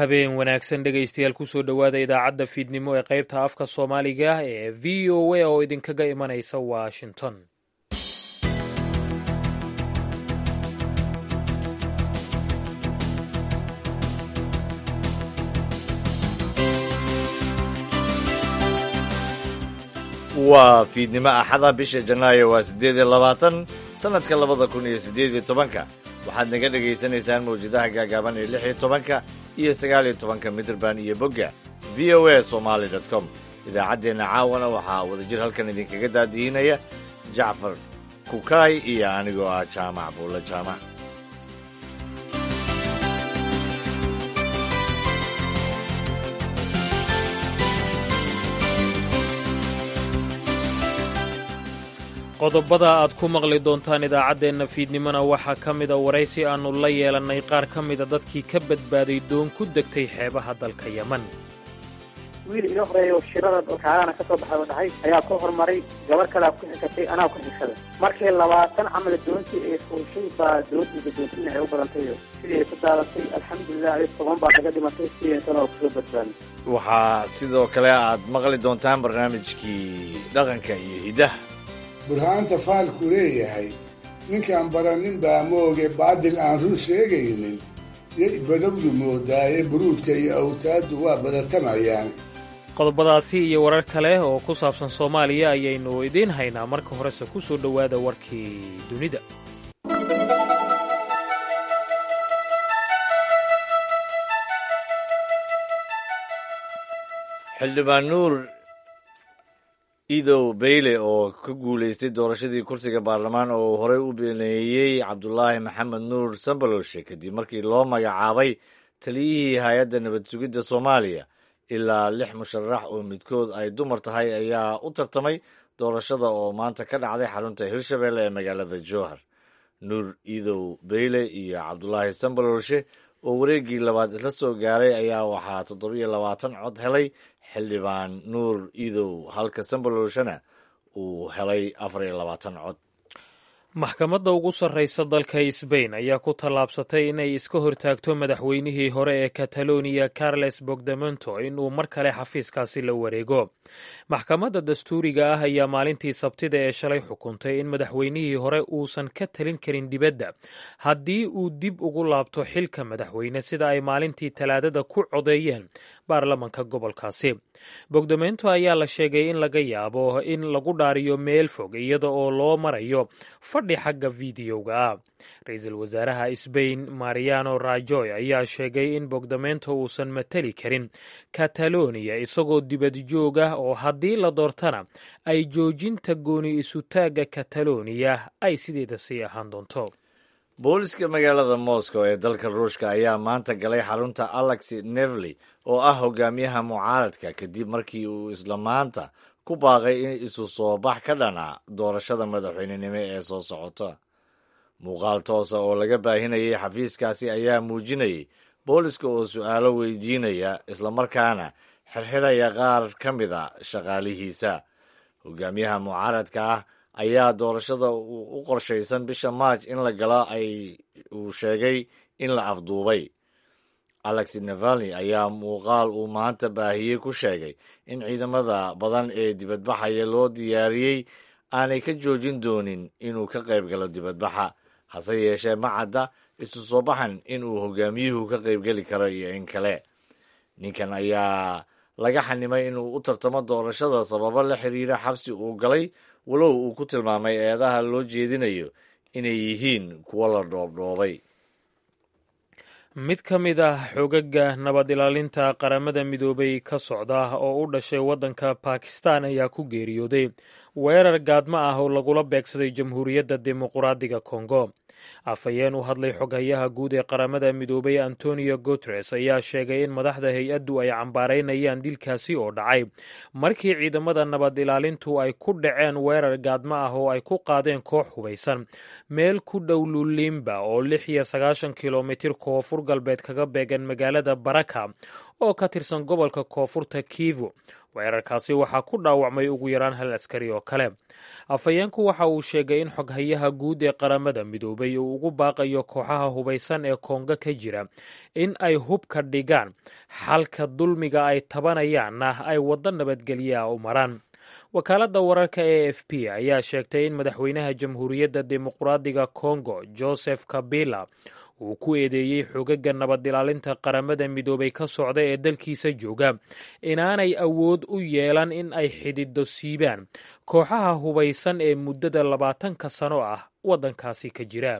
habeen wanaagsan dhegaystayaal kusoo dhowaada idaacadda fiidnimo ee qaybta afka soomaaliga ee v o a oo idinkaga imanaysa washington waa fiidnimo axada bisha janaayo waa siddeed iyo labaatan sannadka labada kun iyo siddeed iyo tobanka waxaad naga dhegaysanaysaan mawjadaha gaagaaban ee lix iyo tobanka iyo sagaal iyo tobanka mitrband iyo bogga v o a somaali dot com idaacaddeenna caawana waxaa wadajir halkan idinkaga daadihinaya jacfar kukaay iyo anigoo ah jaamac buulle jaamac qodobada aad ku maqli doontaan idaacaddeenna fiidnimona waxaa ka mida waraysi aannu la yeelannay qaar ka mida dadkii ka badbaaday doon ku degtay xeebaha dalka yeman wiil iga horeeyo shirada kaalana ka soo baxay oo dhahay ayaa ku horumaray gabar kalea ku xigtay anaa ku xigsaday markii labaatan camal doontii ay fuushay baa doontiisa doontina ay u badantay sidii ay ku daadatay alxamdulilah ay toban baa kaga dhimatay sideetan oo kaga badbaaday waxaa sidoo kale aad maqli doontaan barnaamijkii dhaqanka iyo hiddaha burhaanta faalku leeyahay ninkaan baranin baa mooge baadil aan run sheegaynin yay badowdu moodaaye buruudka iyo awtaaddu waa badartamayaan qodobadaasi iyo warar kale oo ku saabsan soomaaliya ayaynu idiin haynaa marka horese ku soo dhowaada warkii dunida xildhibaan nuur idow beyle oo ka guulaystay doorashadii kursiga baarlamaan oo uu horey u beneeyey cabdulaahi maxamed nuur sambaloshe kadib markii loo magacaabay taliyihii hay-adda nabad sugidda soomaaliya ilaa lix musharax oo midkood ay dumar tahay ayaa u tartamay doorashada oo maanta ka dhacday xarunta hirshabelle ee magaalada jowhar nuur idow beyle iyo cabdulaahi sambaloshe oo wareeggii labaad isla soo gaaray ayaa waxaa toddobiyo labaatan cod helay xildhibaan nuur idow halka sambaloshana uu helay afar iyo labaatan cod maxkamadda ugu sarraysa dalka sbain ayaa ku tallaabsatay inay iska hortaagto madaxweynihii hore ee kataloniya carles bogdamento inuu mar kale xafiiskaasi la wareego maxkamadda dastuuriga ah ayaa maalintii sabtida ee shalay xukuntay in madaxweynihii hore uusan ka talin karin dibadda haddii uu dib ugu laabto xilka madaxweyne sida ay maalintii talaadada ku codeeyeen baarlamanka gobolkaasi bogdamento ayaa la sheegay in laga yaabo in lagu dhaariyo meel fog iyada oo loo marayo fadhi xagga fideoga ah ra-iisul wasaaraha sbain mariano rajoy ayaa sheegay in bogdamento uusan matali karin kataloniya isagoo dibad joog ah oo haddii la doortana ay joojinta gooni isutaagga kataloniya ay sideeda sii ahaan doonto booliska magaalada moscow ee dalka ruushka ayaa maanta galay xarunta alexi nevely oo ah hogaamiyaha mucaaradka kadib markii uu isla maanta ku baaqay in isu soo bax ka dhana doorashada madaxweynenimo ee soo socota muuqaal toosa oo laga baahinayay xafiiskaasi ayaa muujinayay booliska oo su'aalo weydiinaya islamarkaana xirxiraya qaar ka mida shaqaalihiisa hogaamiyaha mucaaradka ah ayaa doorashada u qorshaysan bisha maaj in la galo ay uu sheegay in la afduubay alexi navalni ayaa muuqaal uu maanta baahiyey ku sheegay in ciidamada badan ee dibadbaxaya loo diyaariyey aanay ka joojin doonin inuu ka qayb galo dibadbaxa hase yeeshee ma cadda isu soo baxan inuu hogaamiyuhu ka qaybgeli karo iyo in kale ninkan ayaa laga xanimay inuu u tartamo doorashada sababo la xiriira xabsi uu galay walow uu ku tilmaamay eedaha loo jeedinayo inay yihiin kuwo la dhoobdhoobay mid ka mid ah xoogagga nabad ilaalinta qaramada midoobay ka socda oo u dhashay waddanka bakistan ayaa ku geeriyooday weerar gaadmo ah oo lagula beegsaday jamhuuriyadda dimuquraadiga kongo afhayeen u hadlay xoghayaha guud ee qaramada midoobay antonio guteres ayaa sheegay in madaxda hay-addu ay cambaaraynayaan dilkaasi oo dhacay markii ciidamada nabad ilaalintu ay ku dhaceen weerar gaadmo ah oo ay ku qaadeen koox hubaysan meel ku dhow lulimba oo lix iyo sagaashan kilomitir koonfur galbeed kaga beegan magaalada baraka oo ka tirsan gobolka koonfurta kivu weerarkaasi waxaa ku dhaawacmay ugu yaraan hal askari oo kale afhayeenku waxa uu sheegay in xoghayaha guud ee qaramada midoobay uu ugu baaqayo kooxaha hubaysan ee koongo ka jira in ay hubka dhigaan xalka dulmiga ay tabanayaanna ay waddo nabadgelya u maraan wakaaladda wararka e f p ayaa sheegtay in madaxweynaha jamhuuriyadda dimuqraadiga kongo joseph kabila uu ku eedeeyey xogaga nabad ilaalinta qaramada midoobay ka socda ee dalkiisa jooga inaanay awood u yeelan in ay xidido siibaan kooxaha hubaysan ee muddada labaatanka sano ah waddankaasi ka jira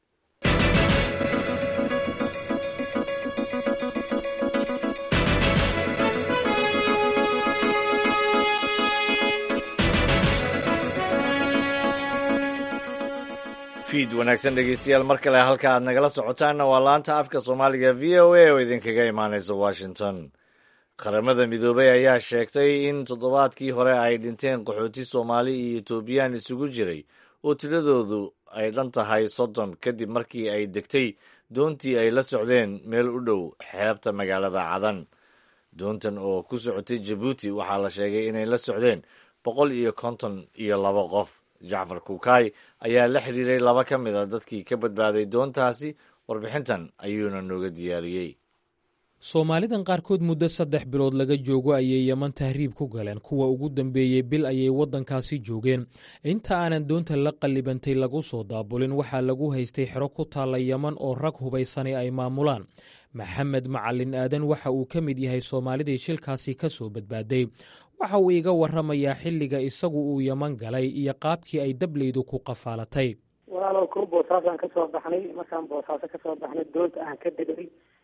fiid wanaagsan dhegeystayaal mar kale halka aad nagala socotaanna waa laanta afka soomaaliga v o a oo idinkaga imaanaysa washington qaramada midoobay ayaa sheegtay in toddobaadkii hore ay dhinteen qaxooti soomaali iyo etoobiyaan isugu jiray oo tiradoodu ay dhan tahay soddon kadib markii ay degtay doontii ay la socdeen meel u dhow xeebta magaalada cadan doontan oo ku socotay jabuuti waxaa la sheegay inay la socdeen boqol iyo konton iyo laba qof jacfar kukaay ayaa la xiriiray laba ka mid a dadkii ka badbaaday doontaasi warbixintan ayuuna nooga diyaariyey soomaalidan qaarkood muddo saddex bilood laga joogo ayay yeman tahriib ku galeen kuwa ugu dambeeyey bil ayay waddankaasi joogeen inta aanan doonta la qallibantay lagu soo daabulin waxaa lagu haystay xero ku taalla yeman oo rag hubaysani ay maamulaan maxamed macalin aadan waxa uu ka mid yahay soomaalidii shilkaasi ka soo badbaaday waxa uu iga warramayaa xilliga isagu uu yeman galay iyo qaabkii ay dableydu ku qafaalatay walaalow ko boosaasaan kasoo baxnay markaan boosaaso kasoo baxnay doonta aan ka degay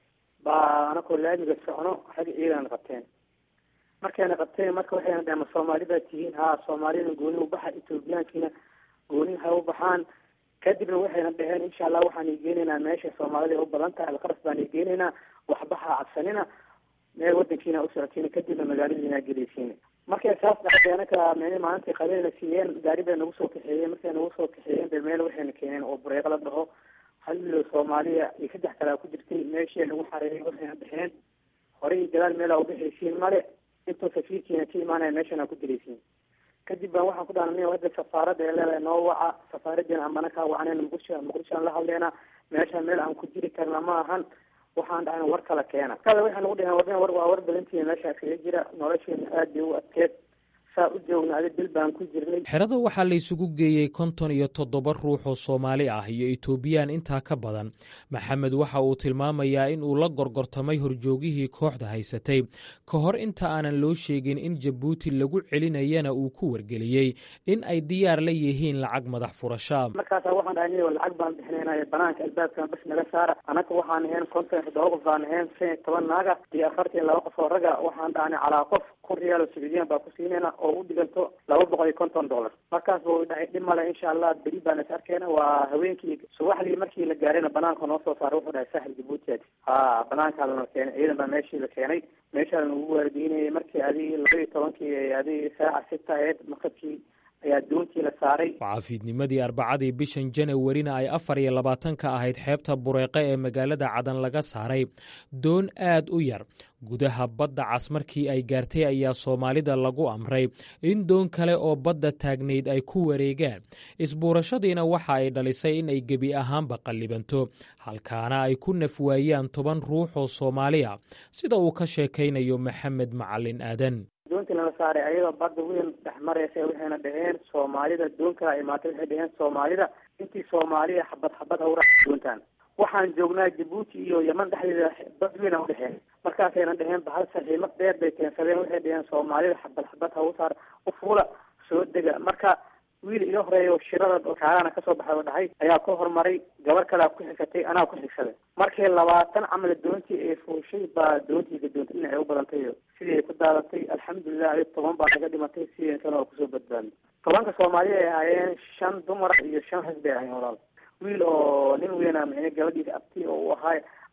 baa anakoo laamiga socno xag ciidan qabteen markayna qabteen marka waxayna dhaheen ma soomaali baa tihiin haa soomaalida gooni u baxa etoobiyaankiina gooni ha u baxaan kadibna waxayna dhaheen insha allah waxaan igeenaynaa meesha soomaalida u badan tahay alqaras baan igeenaynaa waxbaha cabsanina meel wadankiina u socotiina kadibna magaaladiina gelaysiina markay saas dhacday anaka meel maalintii qabeena siiyeen gaari bay nagu soo kaxeeyeen markay nagu soo kaxeeyeen bay meel waxayna keeneen oo bureeq la dhaho hal milo soomaaliya iyo saddex kalaa ku jirtay meeshii lagu xareeyay waxayna dhexeen horey iyo gadaal meelaa ubixaysiin male intoo safiirkiina ka imaanaya meeshana ku dilaysiin kadib baan waxaan ku dhaana hadda safaaradda ee leedahay noo waca safaaradiina amana kaa wacaneen muqdisho muqdishoan la hadleena meeshaan meel aan ku jiri karna ma ahan waxaan dhahna war kala keena kada waxay nagu dhaheen war war waa war badantiina meeshaa kaga jira nolosheena aad bay u adkeed saa u joogna adi bil baan ku jirnay xerada waxaa la isugu geeyey konton iyo toddoba ruux oo soomaali ah iyo etoobiyaan intaa ka badan maxamed waxa uu tilmaamayaa in uu la gorgortamay horjoogihii kooxda haysatay ka hor inta aanan loo sheegin in jabuuti lagu celinayana uu ku wargeliyey in ay diyaar la yihiin lacag madax furashaa markaasa waxaan dhahay niyo lacag baan bixinaynay banaanka albaabkan bas naga saara anaka waxaan ahayn konton iyo toddoba qof baan ahayn shan iyo toban naaga iyo afartan iyo laba qof oo raga waxaan dhahnay calaa qof kun riyaal oo sacuudiyan baa ku siinayna oo u dhiganto laba boqol iyo konton dollar markaas ba u dhahay dhib male insha allah beri baan is arkeyna waa haweenkii subaxdii markii la gaarayna banaanka noo soo saaray wuxuu dhahay sahel jabuutiad ha banaankaa lana keenay ciidan baa meeshii la keenay meeshaa lanagu waardiinayay markii adii laba iyo tobankii adii saaca sita aheyd maqabkii ayaa doontii la saaray cafiidnimadii arbacadii bishan janawarina ay afar iyo labaatanka ahayd xeebta bureeqe ee magaalada cadan laga saaray doon aad u yar gudaha badda cas markii ay gaartay ayaa soomaalida lagu amray in doon kale oo badda taagnayd ay ku wareegaan isbuurashadiina waxa ay dhalisay in ay gebi ahaanba qallibanto halkaana ay ku nafwaayaan toban ruux oo soomaali ah sida uu ka sheekaynayo maxamed macalin aadan doontii lala saaray ayadoo badda weyn dhex maraysa waxayna dhaheen soomaalida doon kala imaatay waxay dhaheen soomaalida intii soomaaliya xabad xabad hawra doontaan waxaan joognaa jabuuti iyo yeman dhexdeeda bad weyn a udhexeen markaasayna dhaheen bahal saxiimad dheer bay keensadeen waxay dhaheen soomaalida xabad xabad hawsaar u fuula soo dega marka wiil iga horeeyo shirada kaarana kasoo baxay oo dhahay ayaa ku horumaray gabar kalea ku xigtay anaa ku xigsaday markii labaatan camal doontii ay fuushay baa doontii gadoonta dhinacay u badantay sidii ay ku daadatay alxamdulilah adi toban baa naga dhimatay sidii kale oo kusoo badbaadnay tobanka soomaaliya ay ahaayeen shan dumar iyo shan rag bay ahayen walaal wiil oo nin weyna micne gabadhiisa abti oo u ahaay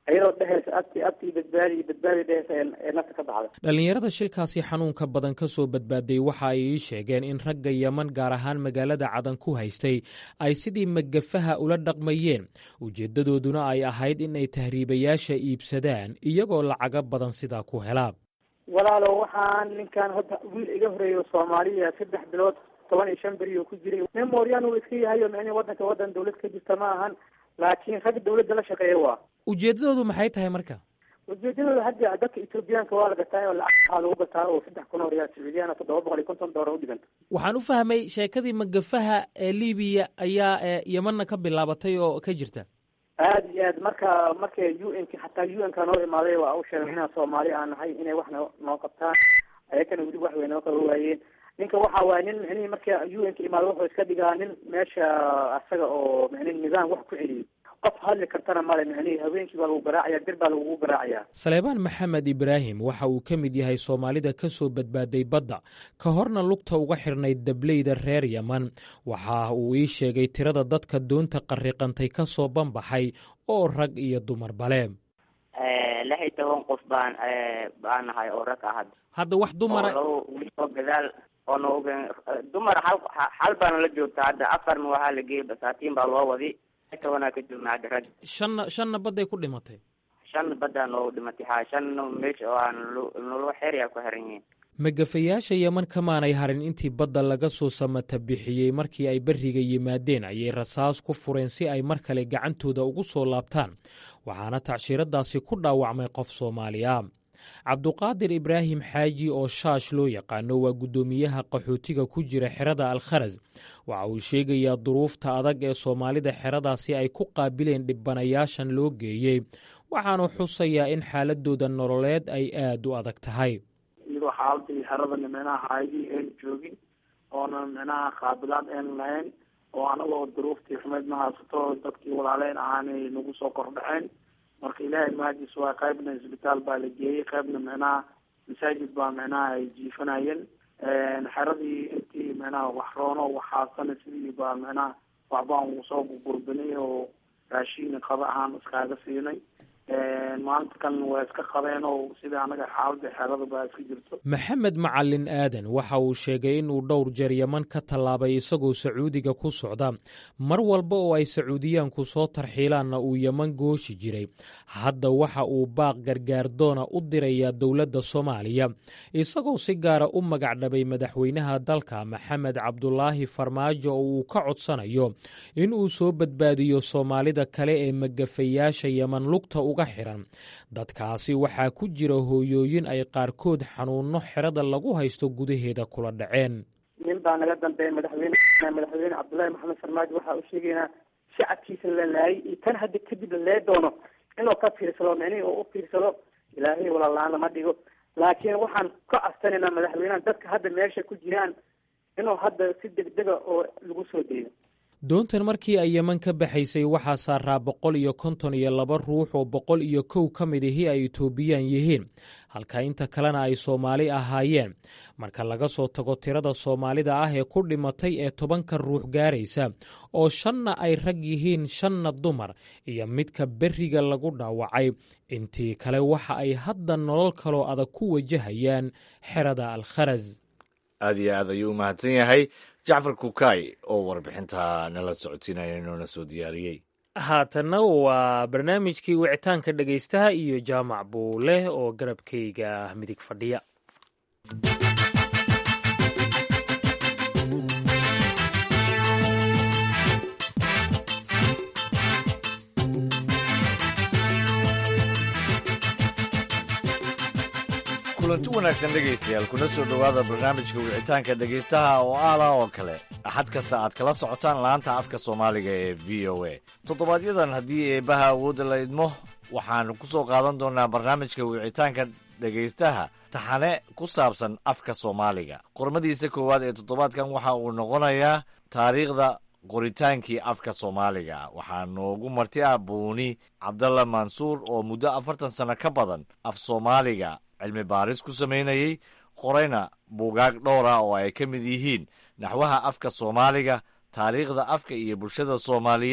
iyadoo dhehaysa abti abti badbaadi iyo badbaadi dhehaysa ee nafta ka baxda dhallinyarada shilkaasi xanuunka badan ka soo badbaaday waxa ay ii sheegeen in ragga yeman gaar ahaan magaalada cadan ku haystay ay sidii magafaha ula dhaqmayeen ujeeddadooduna ay ahayd in ay tahriibayaasha iibsadaan iyagoo lacaga badan sidaa ku helaa walaalo waxaan ninkan hadda wiil iga horeeyo soomaaliya saddex bilood toban iyo shan beri oo ku jiray nin mooryaan uu iska yahay oo micnihi waddanka waddan dawlad ka jirta ma ahan laakiin rag dawladda la shaqeeya waa ujeeddadoodu maxay tahay marka ujeedadooda hadda dadka etoobiyaanka waa la gataa oo lacag waxaa lagu gataa oo saddex kun oo riyaal sacuudiyaana toddoba boqol iyo konton doolar u dhiganta waxaan u fahmay sheekadii magafaha ee libiya ayaa yemanna ka bilaabatay oo ka jirta aada iyo aad marka marka u n k xataa u n ka noo imaaday waa u sheegay inaan soomaali aan nahay inay wax no noo qabtaan ayakana weli wax way noo qaba waayeen ninka waxa waaye nin micnihii marka u n ka imaada wuxuu iska dhigaa nin meesha asaga oo micnihi nidaam wax ku celiyay qof hadli kartana male micnihii haweenkii baa lagu garaacaya bir baa lagugu garaacayaa saleebaan maxamed ibraahim waxa uu ka mid yahay soomaalida ka soo badbaaday badda ka horna lugta uga xidhnayd dableyda reer yeman waxa uu ii sheegay tirada dadka doonta qariqantay ka soo banbaxay oo rag iyo dumar bale lix iyo toban qof baan baan nahay oo rag ah hadda hadda wax dumara oo oo gadaal oo nooga dumar hal hal baana la joogta hadda afarna waxaa la geeyay basaatiin baa loo wadi tobanaa ka joogna hadda rag shanna shanna badday ku dhimatay shan baddaa noogu dhimatay ha shanna meesha oo aan nolo xeeryaa ku xiran yihiin magafayaasha yeman kamaanay harin intii badda laga soo samata bixiyey markii ay berriga yimaadeen ayay rasaas ku fureen si ay mar kale gacantooda ugu soo laabtaan waxaana tacshiradaasi ku dhaawacmay qof soomaaliya cabduqaadir ibraahim xaaji oo shaash loo yaqaano waa guddoomiyaha qaxootiga ku jira xerada alkharas waxa uu sheegayaa duruufta adag ee soomaalida xeradaasi ay ku qaabileen dhibanayaashan loo geeyey waxaanu xusayaa in xaaladooda nololeed ay aad u adag tahay iyadoo xaaladii xeradana micnaha haydii ayn joogin oona micnaha qaabilaad ayn lahayn oo anagoo duruuftii xumeyd ma haysato dadkii walaaleyn ahaanay nagu soo kordhaceen marka ilaahay mahadiis waa qaybna isbitaal baa la geeyey qaybna micnaha masaajid baa micnaha ay jiifanayeen xeradii intii micnaha wax roono waxaasana sidii baa micnaha waxbaan uu soo gurgurbinay oo raashiin qaba ahaan iskaaga siinay maanta kan waa iska qabeen oo sida anaga xaalada xerada baa iska jirto maxamed macalin aadan waxa uu sheegay inuu dhowr jeer yeman ka tallaabay isagoo sacuudiga ku socda mar walba oo ay sacuudiyaanku soo tarxiilaanna uu yeman gooshi jiray hadda waxa uu baaq gargaardoona u dirayaa dowladda soomaaliya isagoo si gaara u magacdhabay madaxweynaha dalka maxamed cabdulaahi farmaajo oo uu ka codsanayo in uu soo badbaadiyo soomaalida kale ee magafayaasha yeman lugta uga xiran dadkaasi waxaa ku jira hooyooyin ay qaarkood xanuunno xerada lagu haysto gudaheeda kula dhaceen nin baa naga dambeeya madaxweyne madaxweyne cabdullaahi maxamed farmaajo waxaa u sheegaynaa shacabkiisa la laayay iyo tan hadda kadib la lee doono inuu ka fiirsado micnihii oo u fiirsado ilaahay walaalaan lama dhigo laakiin waxaan ka castanaynaa madaxweynaha dadka hadda meesha ku jiraan inuu hadda si degdega oo lagu soo deeyo doontan markii ay yeman ka baxaysay waxaa saaraa boqol iyo konton iyo laba ruux oo boqol iyo kow ka mid ihii ay etoobiyaan yihiin halka inta kalena ay soomaali ahaayeen marka laga soo tago tirada soomaalida ah ee ku dhimatay ee tobanka ruux gaaraysa oo shanna ay rag yihiin shanna dumar iyo midka berriga lagu dhaawacay intii kale waxa ay hadda nolol kaloo adag ku wajahayaan xerada alkharas aad iyo aad ayuu u mahadsan yahay jacfar kukaay oo warbixinta nala socodsiinaya inoona soo diyaariyey haatanna waa barnaamijkii wicitaanka dhegaystaha iyo jaamac buule oo garabkayga midig fadhiya kulanti wanaagsan dhegaystayaal kuna soo dhowaada barnaamijka wicitaanka dhegaystaha oo aala oo kale axad kasta aad kala socotaan laanta afka soomaaliga ee v o a toddobaadyadaan haddii eebbaha awoodda la idmo waxaanu ku soo qaadan doonaa barnaamijka wicitaanka dhegaystaha taxane ku saabsan afka soomaaliga qormadiisa koowaad ee toddobaadkan waxa uu noqonayaa taariikhda qoritaankii afka soomaaliga waxaa noogu marti ah buuni cabdalla mansuur oo muddo afartan sano ka badan af soomaaliga cilmi baaris ku samaynayey qorayna buugaag dhowr ah oo ay ka mid yihiin naxwaha afka soomaaliga taariikhda afka iyo bulshada soomaaliyeed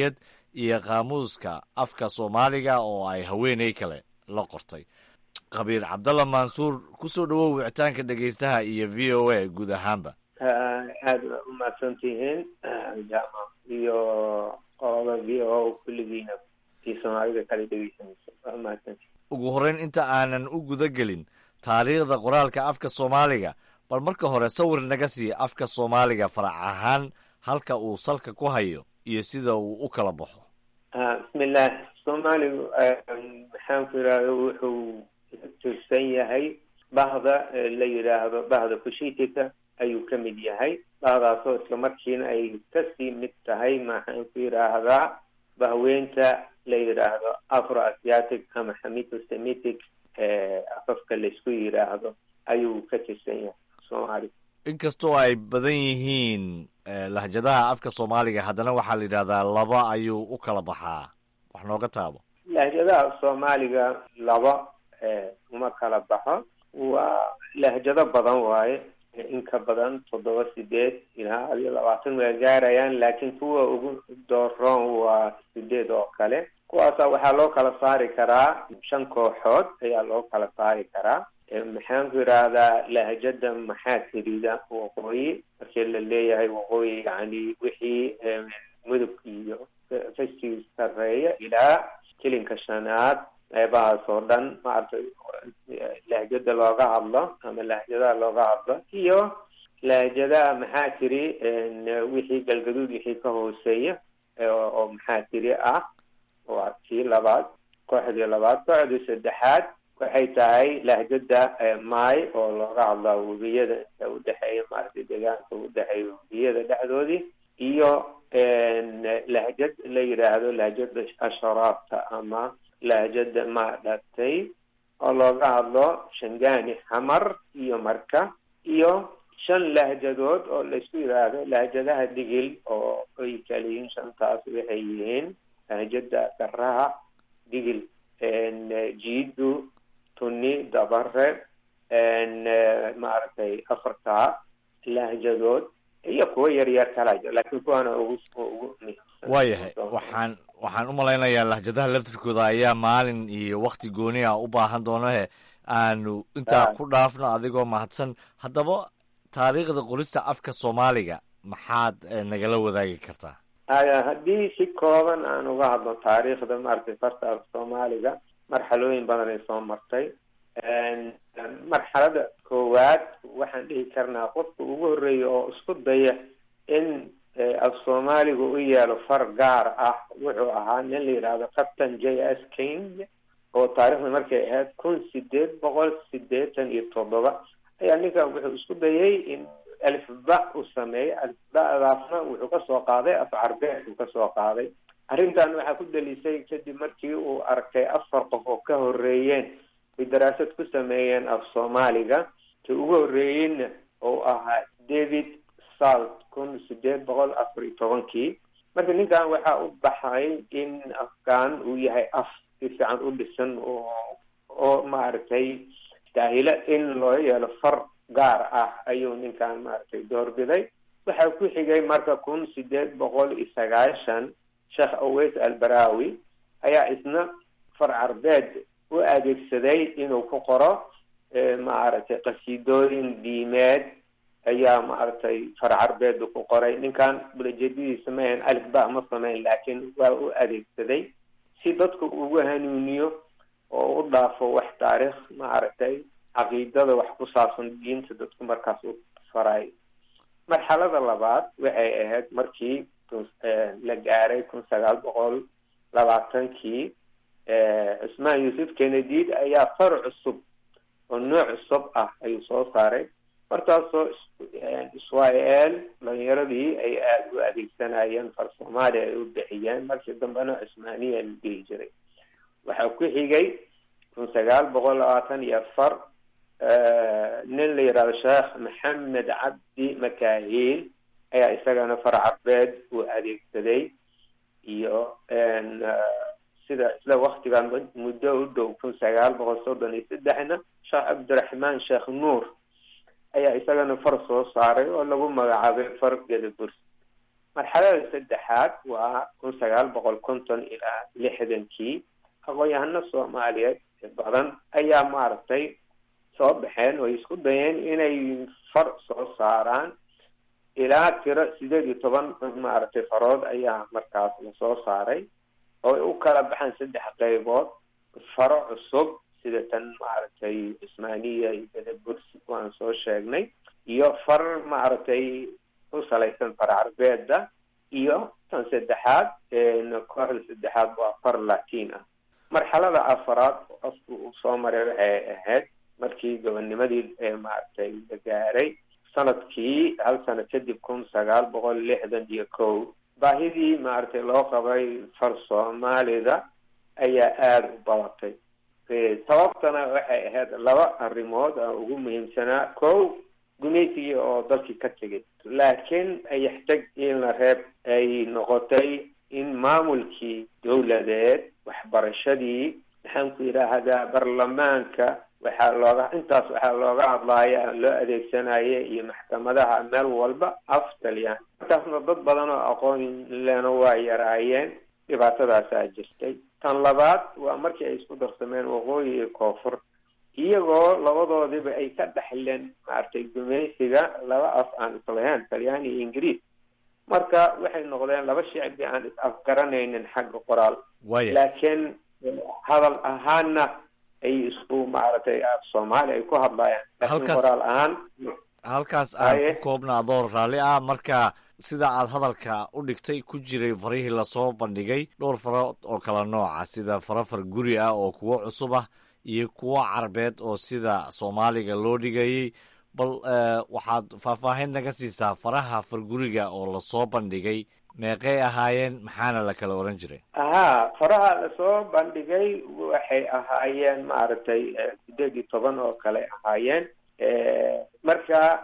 iyo qaamuuska afka soomaaliga oo ay haweeney kale la qortay khabiir cabdalla mansuur kusoo dhawow wicitaanka dhegeystaha iyo v o a guud ahaanba aada u mahadsantihiin jama iyo qolada v o kulligiina tii soomaalida kala dhegeysanaysa waa mahadsantihin ugu horreyn inta aanan u guda gelin taariikhda qoraalka afka soomaaliga bal marka hore sawir naga sii afka soomaaliga farac ahaan halka uu salka ku hayo iyo sida uu u kala baxo bismillaah soomaaligu maxaan ku yidhahda wuxuu tirsan yahay bahda la yidhaahdo bahda kushitika ayuu ka mid yahay bahdaasoo isla markiina ay kasii mid tahay maxaan ku yidhaahdaa bahweynta la yidhaahdo afro asiatic ama xamito semitic afafka laysku yidhaahdo ayuu ka tirsan yahay soomaaliga inkastoo ay badan yihiin lahjadaha afka soomaaliga haddana waxaa la yidhahdaa laba ayuu u kala baxaa wax nooga taabo lahjadaha soomaaliga laba uma kala baxo waa lahjado badan waaye in ka badan toddoba sideed ilaa adiyo labaatan waa gaarayaan laakiin kuwa ugu dooroon waa sideed oo kale kuwaasa waxaa loo kala saari karaa shan kooxood ayaa loo kala saari karaa maxaan ku yidhaahdaa lahjada maxaa tirida waqooyi markii la leeyahay waqooyi yani wixii mudug iyo fashii sareeya ilaa kilinka shanaad qeybahaas oo dhan maaragtay lahjada looga hadlo ama lahjadaha looga hadlo iyo lahjadaha maxaa tiri wixii galgaduud wixii ka hooseeya oo maxaa tiri ah waa kii labaad kooxdii labaad kooxdii saddexaad waxay tahay lahjada maay oo looga hadlaa webiyada inta udhexeeya maaragtay deegaanka udhexeeya webiyada dhexdoodii iyo lahjad la yidhaahdo lahjada asharaabta ama lahjada maadhatay oo looga hadlo shangani xamar iyo marka iyo shan lahjadood oo laysku yidhaahdo lahjadaha digil oo ay kala yihiin shantaas waxay yihiin lahjada garaha digil jiidu tuni dabare maaragtay afartaa lahjadood iyo kuwa yar yar kala jiro laakiin kuwaana ugu ugu muhiimsan waayahay waxaan waxaan u malaynayaa lahjadaha laftirkooda ayaa maalin iyo wakti gooni ah u baahan doonahe aanu intaa ku dhaafno adigoo mahadsan haddaba taariikhda qorista afka soomaaliga maxaad nagala wadaagi kartaa haddii si kooban aan uga hadlo taariikhda maaragtay farta afka soomaaliga marxalooyin badan ay soo martay marxalada koowaad waxaan dhihi karnaa qofka ugu horreeya oo isku daya in af soomaaliga u yeelo far gaar ah wuxuu ahaa nin la yidhaahdo captain j s king oo taarikhda markay ahayd kun sideed boqol sideetan iyo toddoba ayaa ninkan wuxuu isku dayay in alifba u sameeyey alifbadaasna wuxuu kasoo qaaday af carbeed uu kasoo qaaday arrintan waxaa ku dalisay kadib markii uu arkay afar qof oo ka horreeyeen ay daraasad ku sameeyeen af soomaaliga ka ugu horreeyeyna oo ahaa david salt kun sideed boqol afar iyo tobankii marka ninkan waxaa u baxay in afkaan uu yahay af si fiican u dhisan oo oo maaragtay daahilo in loo yeelo far gaar ah ayuu ninkan maaragtay doorbiday waxaa ku xigay marka kun sideed boqol iyo sagaashan sheekh aweys albarawi ayaa isna far carbeed u adeegsaday inuu ku qoro maaragtay qasiidooyin diimeed ayaa maaragtay far carbeedu ku qoray ninkan bulajeedadiisa ma ahan alif ba ma sameyn laakiin waa u adeegsaday si dadku ugu hanuuniyo oo u dhaafo wax taariikh maaragtay caqiidada wax ku saabsan diinta dadku markaas u faray marxalada labaad waxay ahayd markii la gaaray kun sagaal boqol labaatankii cusmaan yuusuf kennedid ayaa far cusub oo nooc cusub ah ayuu soo saaray markaasoo israel dhalinyaradii ay aada u adeegsanayeen far soomaaliya ay u bixiyeen markii dambena cusmaaniya la dhihi jiray waxaa ku xigay kun sagaal boqol labaatan iyo afar nin la yidhahdo sheekh maxamed cabdi makahiil ayaa isagana far carbeed uu adeegsaday iyo sida isla waktigan muddo u dhow kun sagaal boqol soddon iyo saddexna sheekh cabdiraxmaan sheekh nuur ayaa isagana far soo saaray oo lagu magacaabay far gedaburs marxalada saddexaad waa kun sagaal boqol konton ilaa lixdankii aqoon-yahano soomaaliyeed badan ayaa maaragtay soo baxeen oo isku dayeen inay far soo saaraan ilaa tiro sideed iyo toban maaragtay farood ayaa markaas lasoo saaray oo ay u kala baxaan saddex qaybood faro cusub sida tan maaragtay cismaaniya iyo bedebursi waan soo sheegnay iyo far maaragtay u salaysan far carbeeda iyo tan saddexaad kooxda saddexaad waa far latin ah marxalada afaraad qofku uu soo maray waxay ahayd markii gobonnimadii maaragtay la gaaray sanadkii hal sano kadib kun sagaal boqol lixdan iyo kow baahidii maaragtay loo qabay far soomaalida ayaa aada u badatay sababtana waxay ahayd laba arrimood oo ugu muhiimsanaa kow gumaysigii oo dalkii ka tegay laakiin ayaxtag ilna reeb ay noqotay in maamulkii dowladeed waxbarashadii maxaan ku yidhaahdaa baarlamaanka waxaa looga intaas waxaa looga hadlaaya loo adeegsanaya iyo maxkamadaha meel walba af taliyaan intaasna dad badan oo aqoon lena waa yaraayeen dhibaatadaasaa jirtay tan labaad waa markii ay isku darsameen waqooyi iyo koonfur iyagoo labadoodiba ay ka dhexleen maaragtay gumaysiga laba af aan islahayn talyaani iyo ingiriis marka waxay noqdeen laba shicbi aan is afgaranaynin xagga qoraal laakiin hadal ahaanna ay isku maaragtay soomaali ay ku hadlayaan laakiin qoraal ahaan halkaas aan ku koobna adoor raalli ah marka sida aad hadalka u dhigtay ku jiray farihii lasoo bandhigay dhowr faro oo kala nooca sida faro far guri ah oo kuwo cusub ah iyo kuwo carbeed oo sida soomaaliga loo dhigayay bal waxaad faahfaahin naga siisaa faraha farguriga oo lasoo bandhigay meeqay ahaayeen maxaana la kala oran jiray ahaa faraha lasoo bandhigay waxay ahaayeen maaragtay sideed iyo toban oo kale ahaayeen marka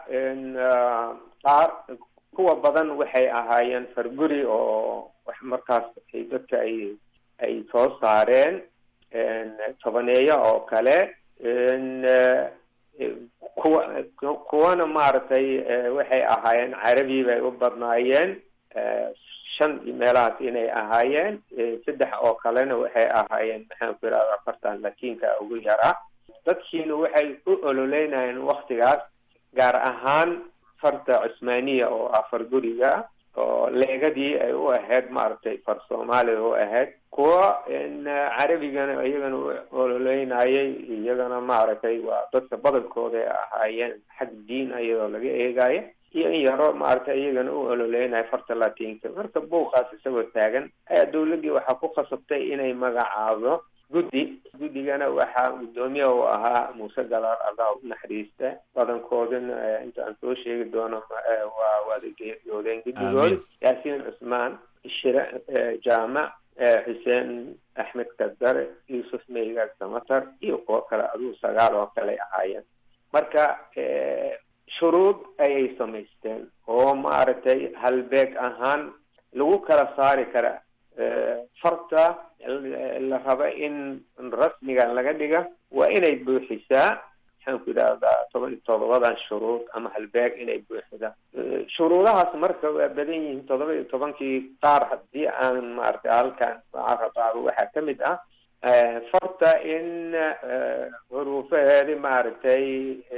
qaar kuwa badan waxay ahaayeen farguri oo wax markaas ay dadka ay ay soo saareen tobaneeyo oo kale kuwa kuwana maaragtay waxay ahaayeen carabi bay u badnaayeen shan iyo meelahaas inay ahaayeen saddex oo kalena waxay ahaayeen maxaan ku yidhahda afartan latiinka ugu yaraa dadkiina waxay u ololeynayeen waktigaas gaar ahaan farta cusmaaniya oo ah far guriga oo leegadii ay u ahayd maaragtay far soomaaliya u ahayd kuwa carabigana iyagana u ololeynayay iyagana maaragtay waa dadka badankooda ay ahaayeen xag diin iyadoo laga eegayo iyo in yaro maaragtay iyagana u ololeynaya farta latinka marka buuqaas isagoo taagan ayaa dawladdii waxaa ku khasabtay inay magacaado guddi guddigana waxaa guddoomiye u ahaa muuse galaar allah u naxariista badankoodana intaan soo sheegi doono waa wada geeriyoodeen guddigood yaasiin cusmaan shire jaamac xuseen axmed kadare yuusuf meygaag samatar iyo kuwo kale aduu sagaal oo kale ahaayeen marka shuruud ayay samaysteen oo maaragtay halbeeg ahaan lagu kala saari kara farta la raba in rasmigan laga dhiga waa inay buuxisaa maxaan ku yidhahdaa toban iyo todobadan shuruud ama halbeeg inay buuxida shuruudahaas marka waa badan yihiin todoba iyo tobankii qaar haddii aan maaragtay halkan carabaago waxaa ka mid ah farta in xuruufaheedi maaragtay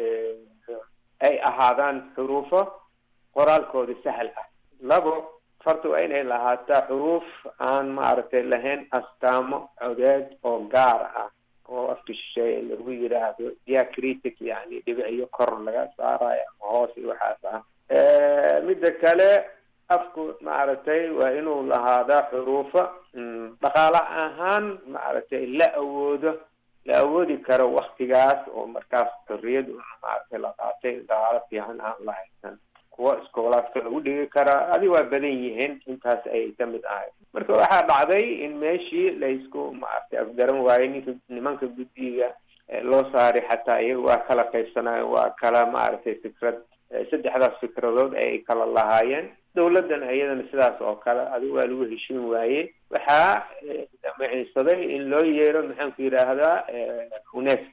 ay ahaadaan xuruufo qoraalkooda sahal ah labo farta waa inay lahaataa xuruuf aan maaragtay lahayn astaamo codeed oo gaar ah oo afka shisheeye lagu yidhaahdo diacritic yani dhibiciyo kor laga saarayo ama hoos iyo waxaas ah midda kale afku maaragtay waa inuu lahaadaa xuruufo dhaqaale ahaan maaragtay la awoodo la awoodi karo waktigaas oo markaas xorriyad maaragtay la qaatay dhaqaalo fiican aan la haysan kuwa iskoolaadka lagu dhigi karaa adi waa badan yihiin intaas ayay ka mid ahay marka waxaa dhacday in meeshii laysku maaragtay afgaran waayey ninka nimanka guddiga loo saaray xataa iyaga waa kala qaybsanayen waa kala maaragtay fikrad saddexdaas fikradood ayay kala lahaayeen dawladdana iyadana sidaas oo kale adigu waa lagu heshin waayey waxaa damiciinsaday in loo yeero maxaan ku yidhaahdaa unesco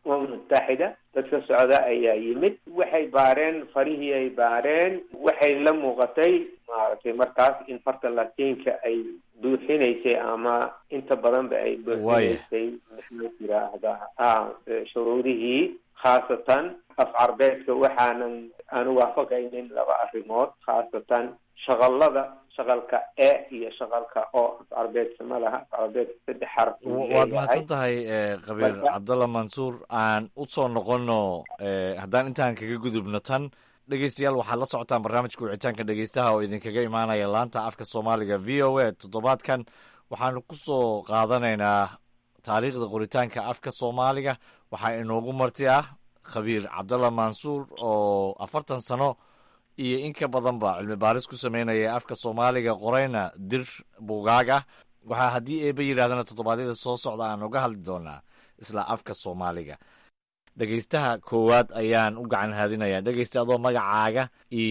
umam mutaxida dadka socda ayaa yimid waxay baareen farihii ay baareen waxay la muuqatay maaragtay markaas in farta latiinka ay buuxinaysay ama inta badanba ay buuxinaysay maxaa yiraahdaa a shuruudihii khaasatan af carbeedka waxaanan aanu waafaqaynin laba arrimood khaasatan shaqalada shaqalka e iyo shaqalka o af carbeedka ma laha af carbeedka saddex xaraf waad mahadsan tahay qabiir cabdalla mansuur aan usoo noqono haddaan intaan kaga gudubno tan dhegeystayaal waxaad la socotaan barnaamijka wicitaanka dhegeystaha oo idinkaga imaanaya laanta afka soomaaliga v o a toddobaadkan waxaanu kusoo qaadanaynaa taariikhda qoritaanka afka soomaaliga waxaa inoogu marti ah khabiir cabdalla mansuur oo afartan sano iyo in ka badanba cilmi baaris ku sameynaya afka soomaaliga qorayna dir buugaag ah waxaa haddii eeba yidhahdana toddobaadyada soo socda aan uga hadli doonaa isla afka soomaaliga dhegeystaha koowaad ayaan u gacan haadinayaa dhegeysta adoo magacaaga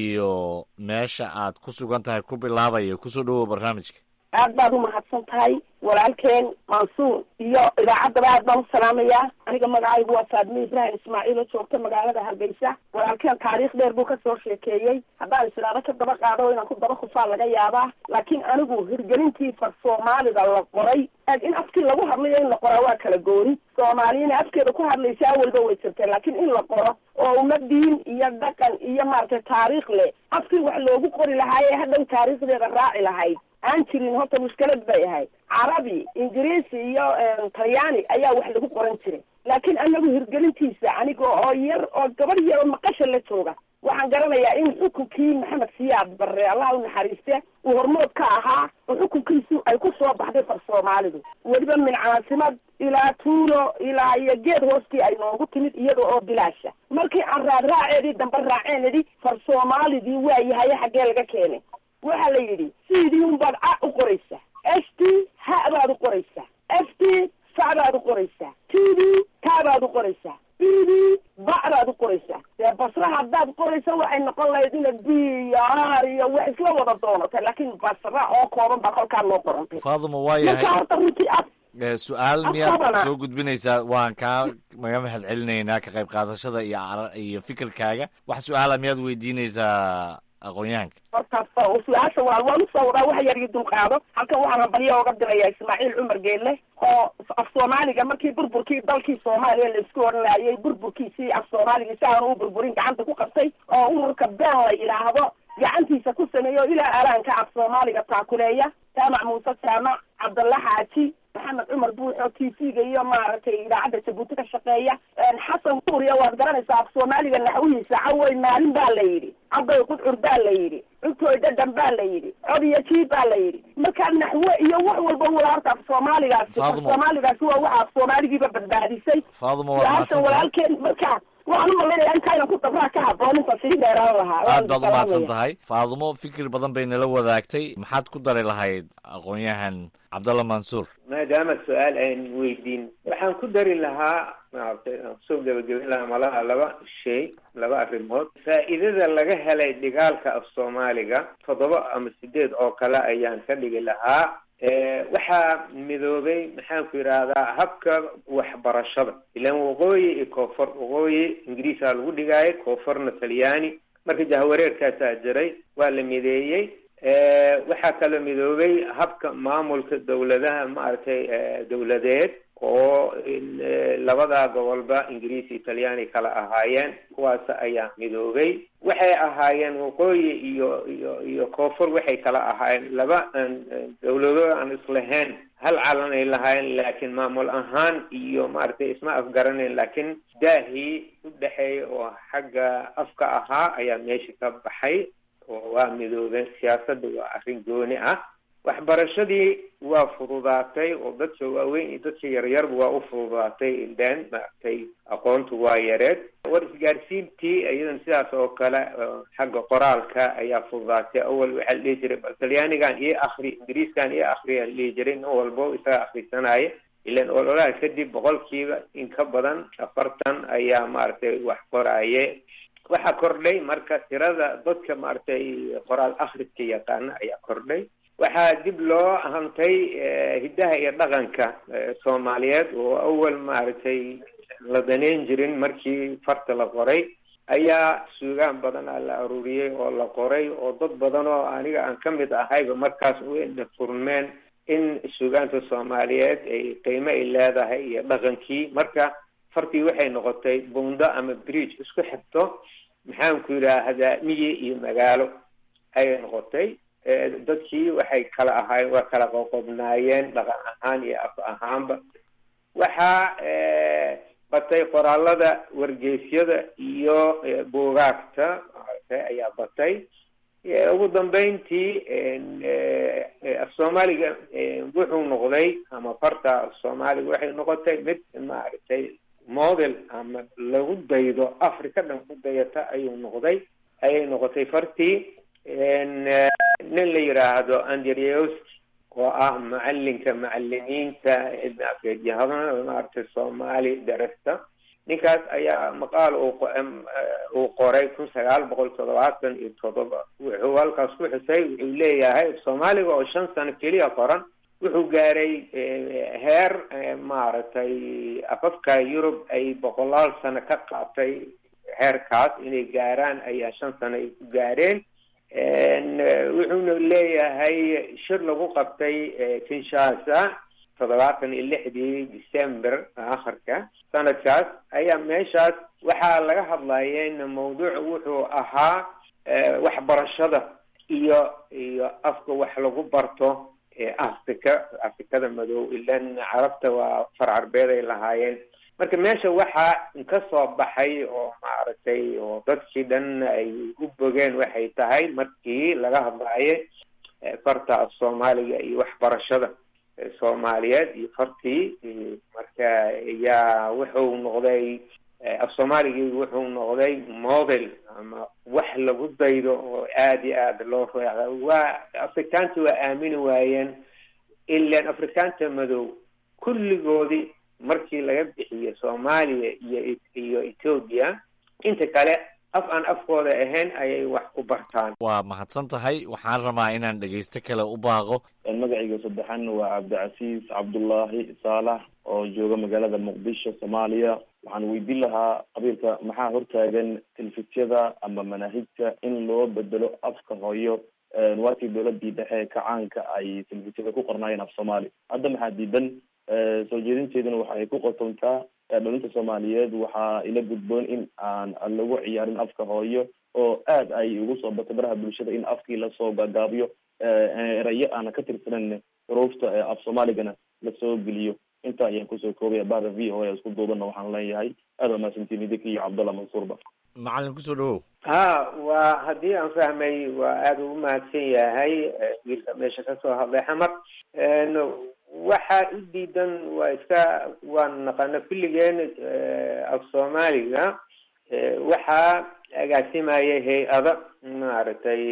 iyo meesha aad ku sugan tahay ku bilaabaya kusoo dhowow barnaamijka aad baad u mahadsan tahay walaalkeen mansuur iyo idaacaddaba aad baan u salaamayaa aniga magacaygu waa faadme ibraahim ismaaciil oo joogta magaalada hargeysa walaalkeen taariikh dheer buu kasoo sheekeeyey haddaan islaado ka daba qaado inaan ku daba khufaa laga yaabaa laakiin anigu hirgelintii far soomaalida la qoray in afkii lagu hadlayo in la qoraa waa kala gooni soomaaliyana afkeeda ku hadlaysa awalba way jirtay laakiin in la qoro oo uma diin iyo dhaqan iyo maaragtay taariikh leh afkii wax loogu qori lahaaye hadhow taariikhdeeda raaci lahayd aan jirin horta mushkilad bay ahayd carabi ingiriisi iyo talyaani ayaa wax lagu qoran jiray laakiin anagu hirgelintiisa aniga oo yar oo gabadh yar oo maqasha la jooga waxaan garanayaa in xukunkii maxamed siyaad barre allah u naxariiste uu hormood ka ahaa oo xukunkiisu ay ku soo baxday far soomaalidu weliba min caasimad ilaa tuulo ilaa iyo geed hoostii ay noogu timid iyada oo bilaasha markii aan raadraaceedii dambe raaceen idhi far soomaalidii waa yahaye xaggee laga keenay waxaa la yidhi sidii unbaad a u qoraysaa f t ha baad u qoraysaa f t fa baad u qoraysaa t d ta baad u qoraysaa b d ba baad u qoraysaa dee basra haddaad qoraysa waxay noqon lahayd ina b iyo r iyo wax isla wada doonatay laakiin basra oo kooban baa kolkaa loo qorantay faaduma waa marka yahay horta runtii af su-aal Af miyaad qabana. soo gudbinaysaa waan kaa maga mahad celinaynaa ka qayb qaadashada iyo ara- iyo fikirkaaga wax su-aala miyaad weydiinaysaa aqoonyahanka hortaas su-aasha waa waan usoo wadaa wax yar iyo dulqaado halkan waxaan hambalyo oga dirayaa ismaaciil cumar geelle oo af soomaaliga markii burburkii dalkii soomaaliya la isku oranayay burburkiisii af soomaaliga si aanu u burburin gacanta ku qabtay oo ururka been la yidhaahdo gacantiisa ku sameeyo ilaa araanka af soomaaliga taakuleeya jaamac muuse jaamac cabdalla xaaji maxamed cumar buuxo t v-ga iyo maaragtay idaacadda jabuuti ka shaqeeya xasan kuuriya waad garanaysaa af soomaaliga naxwihiisa cawey maalin baa la yidhi cabday qudcur baa la yidhi cugtooy dhadhan baa la yidhi cod iyo jiib baa la yidhi marka naxwe iyo wax walba wala horta af soomaaligaasi af Faadumo. soomaaligaasi waa waxa af soomaaligiiba badbaadisay faaduma waad su-aasha mahadsantahay walaalkeen marka waxaan u malaynayaa intaynan ku dabraa ka haboon inta sii dheeraan lahaa aad baad u Waan mahadsan salaamaya. tahay faadumo fikir badan bay nala wadaagtay maxaad ku dari lahayd aqoonyahan cabdalla mansuur maadaama su-aal aan weydiin waxaan ku dari lahaa maaragtay aan kusoo gebagabin lahaa malaha laba shay laba arrimood faa'iidada laga helay dhigaalka af soomaaliga toddoba ama sideed oo kale ayaan ka dhigi lahaa Eh, waxaa midoobay maxaan ku yidhaahdaa habka waxbarashada ilaan waqooyi iyo koonfur waqooyi ingiriisaa lagu dhigaayo koonfurna talyaani marka jahwareerkaasaa jiray waa la mideeyey Eh, waxaa kaloo midoobay habka maamulka dowladaha maaragtay eh, dowladeed oo in, eh, labada gobolba ingiriis iyo talyaani kala ahaayeen kuwaas ayaa midoobay waxay ahaayeen waqooyi iyo iyo iyo koonfur waxay kala ahaayeen laba aan aan dowlado aan islahayn hal calan ay lahaayeen laakiin maamul ahaan iyo maaragtay isma afgaranayn laakiin daahii u dhexeeya oo xagga afka ahaa ayaa meesha ka baxay oo waa midoobeen siyaasadda waa arrin gooni ah waxbarashadii waa fududaatay oo dadka waaweyn iyo dadka yaryarba waa u fududaatay ileen maaragtay aqoontu waa yareed war isgaarsiintii iyadan sidaas oo kale oo xagga qoraalka ayaa fududaatay awal waxaa la dhihi jiray bal talyaanigan iyo akri ingiriiskan iyo akri aa la dhihi jiray nin walbo isaga akrisanaya ilan ololaha kadib boqolkiiba in ka badan afartan ayaa maaragtay wax qoraaye waxaa kordhay marka tirada dadka maaragtay qoraal akhriska yaqaana ayaa kordhay waxaa dib loo hantay eh, hiddaha iyo dhaqanka eh, soomaaliyeed oo awal maaragtay la daneyn jirin markii farta la qoray ayaa suugaan badan a la aruuriyey oo la qoray oo dad badan oo aniga aan ka mid ahayba markaas u ina furmeen in suugaanta soomaaliyeed ay qiimo ay leedahay iyo dhaqankii marka fartii waxay noqotay bundo ama bridge isku xigto maxaan ku yidhaahdaa miyi iyo magaalo ayay noqotay dadkii waxay kala ahaayeen waa kala qoqobnaayeen dhaqan ahaan iyo af ahaanba waxaa batay qoraalada wargeysyada iyo buugaagta ayaa batay ugu dambeyntii af soomaaliga wuxuu noqday ama farta af soomaaliga waxay noqotay mid maaragtay model ama lagu daydo africa dhan ku dayata ayuu noqday ayay noqotay fartii nin la yidhaahdo andrewski oo ah macalinka macalimiinta cilmi afeedyahadana maaragtay soomaali darasta ninkaas ayaa maqaal uu qoray kun sagaal boqol toddobaatan iyo toddoba wuxuu halkaas ku xusay wuxuu leeyahay soomaaliga oo shan sano keliya qoran wuxuu gaaray heer maaragtay afafka yurub ay boqolaal sano ka qaatay heerkaas inay gaaraan ayaa shan sano ay ku gaareen wuxuuna leeyahay shir lagu qabtay kinshasa toddobaatan iyo lixdii december akharka sanadkaas ayaa meeshaas waxaa laga hadlayeen mawduuc wuxuu ahaa waxbarashada iyo iyo afka wax lagu barto africa afrikada madow ilan carabta waa far carbeed ay lahaayeen marka meesha waxaa ka soo baxay oo maaragtay oo dadkii dhan ay u bogeen waxay tahay markii laga hadlaaye farta af soomaaliga iyo waxbarashada soomaaliyeed iyo fartii marka yaa wuxuu noqday af soomaaligii wuxuu noqday model ama wax lagu daydo oo aada iyo aada loo reeca waa afrikaanta waa aamini waayeen ilan afrikaanta madow kulligoodii markii laga bixiyo soomaaliya iyo iyo ethoobia inta kale af aan afkooda ahayn ayay wax ku bartaan waa mahadsan tahay waxaan rabaa inaan dhegaysto kale u baaqo magacayga saddexan waa cabdicasiis cabdullaahi saalax oo jooga magaalada muqdisho soomaaliya waxaan weydiin lahaa qabiilka maxaa hortaagan telefisiyada ama manaahijta in loo bedelo afka hooyo waakii dowladii dhexe kacaanka ay telefisiyada ku qornaayeen af soomaali hadda maxaa diidan soo jeedinteeduna waxa ay ku qotontaa dhalinta soomaaliyeed waxaa ila gudboon in aan lagu ciyaarin afka hooyo oo aad ay ugu soo batay baraha bulshada in afkii lasoo gaagaabiyo erayo aana ka tirsanan xuruufta af soomaaligana lasoo geliyo intaa ayaan kusoo koobaya bahda v o a isku duubana waxaan leeyahay aad waa mahadsantiin idinka iyo cabdallah mansuurba macalin kusoo dhawow ha waa haddii aan fahmay waa aada ugu mahadsan yahay wiilka meesha kasoo hadlay xamar waxaa u diidan waa iska waan naqana kulligeen af soomaaliga waxaa agaasimaya hay-ada maaragtay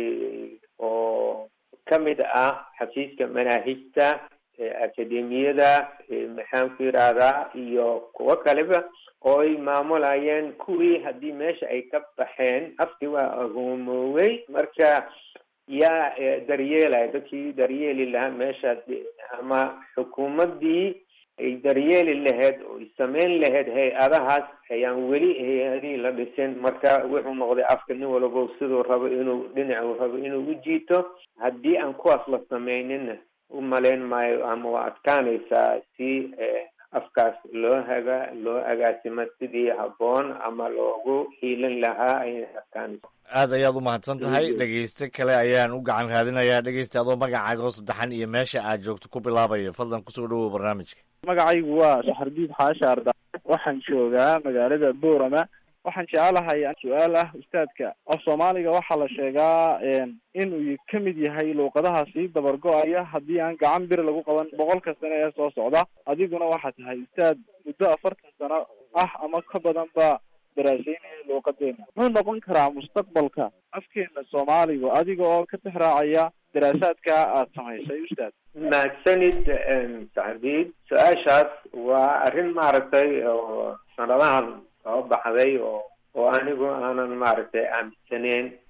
oo kamid ah xafiiska manaahijta akademiyada maxaan ku yidhaahdaa iyo kuwo kaleba oo ay maamulayeen kuwii haddii meesha ay ka baxeen afkii waa agoomoowey marka yaa daryeelaya dadkii daryeeli lahaa meeshaas ama xukuumaddii ay daryeeli lahayd oo ay sameyn lahayd hay-adahaas ayaan weli hay-adihii la dhisin marka wuxuu noqday afka nin walabo siduu rabo inuu dhinacuu rabo inuu u jiito haddii aan kuwaas la sameynina u malayn maayo ama waa adkaanaysaa si afkaas loo haga loo agaasimo sidii habboon ama loogu hiilin lahaa ayay adkaanaysa aad ayaad u mahadsan tahay dhegeyste kale ayaan u gacan raadinayaa dhegeysta adoo magacaaga oo saddexan iyo meesha aad joogto ku bilaabaya fadlan kusoo dhawow barnaamijka magacaygu waa saxardiid xaashi arda waxaan joogaa magaalada boorama waxaan jecelahay su-aal ah ustaadka af soomaaliga waxaa la sheegaa inuu ka mid yahay luuqadaha sii dabargo-aya haddii aan gacan bir lagu qaban boqolka sano ee soo socda adiguna waxaa tahay ustaad muddo afartan sano ah ama ka badan ba daraaseynaya luuqadeena muxuu noqon karaa mustaqbalka afkeena soomaaliga adiga oo ka tixraacaya daraasaadka aada samaysay ustaad mahadsanid saxdiid su-aashaas waa arrin maaragtay oo sanadahan soo baxday oo oo anigu aanan maaragtay aaminsaneyn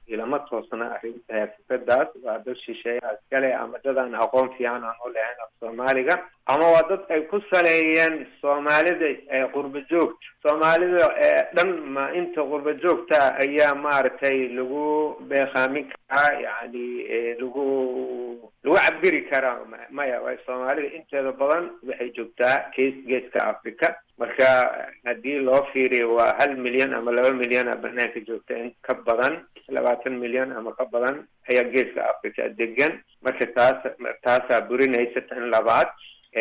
ilama toosna arrin fikradaas waa dad shisheeya iskale ama dad aan aqoon fiican aan u lahayn af soomaaliga ama waa dad ay ku saleeyeen soomaalida qurba joogta soomaalida dhan ma inta qurba joogta ayaa maaragtay lagu beekaamin karaa yani lagu lagu cabiri karaa maya way soomaalida inteeda badan waxay joogtaa gees geeska africa marka haddii loo fiiriyo waa hal milyan ama laba milyan a banaanka joogta in ka badan labaatan milyan ama ka badan ayaa geeska africa degan marka taas taasaa burinaysa tan labaad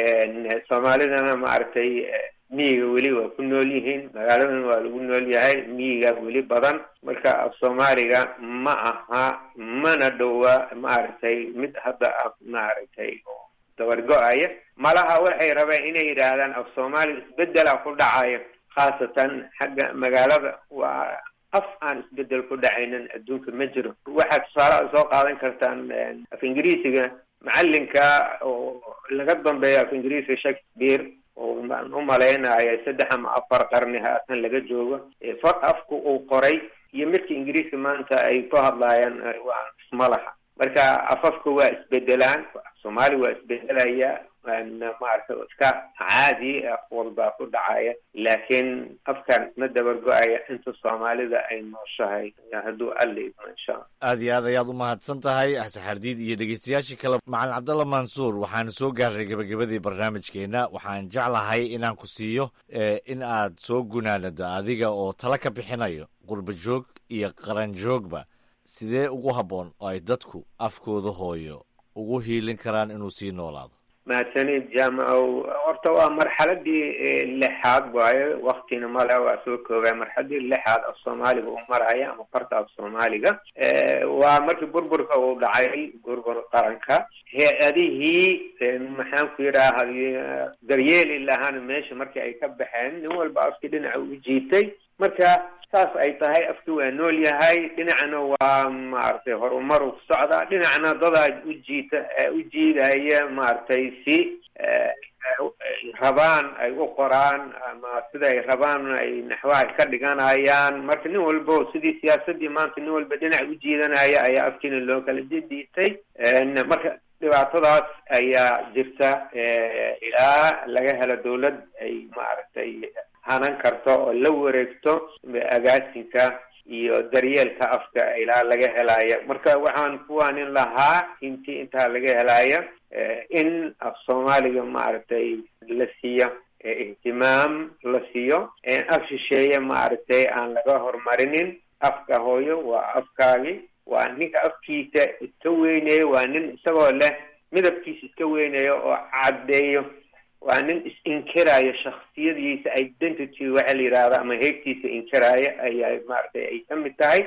soomaalidana maaragtay miyiga weli waa ku nool yihiin magaaladan waa lagu nool yahay miyiga weli badan marka af soomaaliga ma aha mana dhowa maaragtay mid hadda ah maaragtay dabargo-aya malaha waxay rabeen inay yidhaahdaan af soomaaliga isbedela ku dhacayo khaasatan xagga magaalada waa af aan isbedel ku dhacaynin adduunka ma jiro waxaad tusaalaha soo qaadan kartaan af ingiriisiga macalinka oo laga dambeeyo af ingiriisiga shakespeare oo aan u malaynayo saddex ama afar qarni haatan laga joogo far afku uu qoray iyo midka ingiriiska maanta ay ku hadlaayaan waa isma laha marka afafka waa isbedelaan soomaali waa isbedelaya maarata iska caadi af walbaa ku dhacaya laakiin afkan isma dabargo-aya inta soomaalida ay nooshahay hadduu alla idmo insha alla aad iyo aad ayaad u mahadsan tahay axsaxardiid iyo dhegeystayaashii kale macalin cabdalla mansuur waxaan soo gaarnay gebagabadii barnaamijkeenna waxaan jeclahay inaan ku siiyo in aad soo gunaanado adiga oo tala ka bixinayo qurba joog iyo qaran joogba sidee ugu habboon oo ay dadku afkooda hooyo ugu hiilin karaan inuu sii noolaado mahadsanid jaamacow horta waa marxaladii lixaad waayo waktina male waa soo koobay marxaladii lixaad af soomaaliga uu maraya ama farta af soomaaliga waa markii burburka uu dhacay burbur qaranka hay-adihii maxaan ku yidhaaha daryeeli lahaana meesha markii ay ka baxeen nin walba afkii dhinaca u jiitay marka saas ay tahay afki waa nool yahay dhinacna waa maaragtay horumar u socdaa dhinacna dadaa ujiita u jiidaya maaragtay si rabaan ay u qoraan ama sida ay rabaan ay naxwaha ka dhiganayaan marka nin walbo sidii siyaasadii maanta nin walba dhinac u jiidanaya ayaa afkiina loo kala jediitay marka dhibaatadaas ayaa jirta ilaa laga helo dawlad ay maaragtay hanan karto oo la wareegto agaasinka iyo daryeelka afka ilaa laga helaayo marka waxaan kuwaanin lahaa intii intaa laga helaayo in af soomaaliga maaragtay la siiyo ihtimaam la siiyo af shisheeye maaragtay aan laga horumarinin afka hooyo waa afkaagi waa ninka afkiisa iska weynayo waa nin isagoo leh midabkiisa iska weynayo oo caddeeyo waa nin is-inkiraayo shaksiyadiisa identity waxaa la yidhahda ama heegtiisa inkiraayo ayaa maaragtay ay ka mid tahay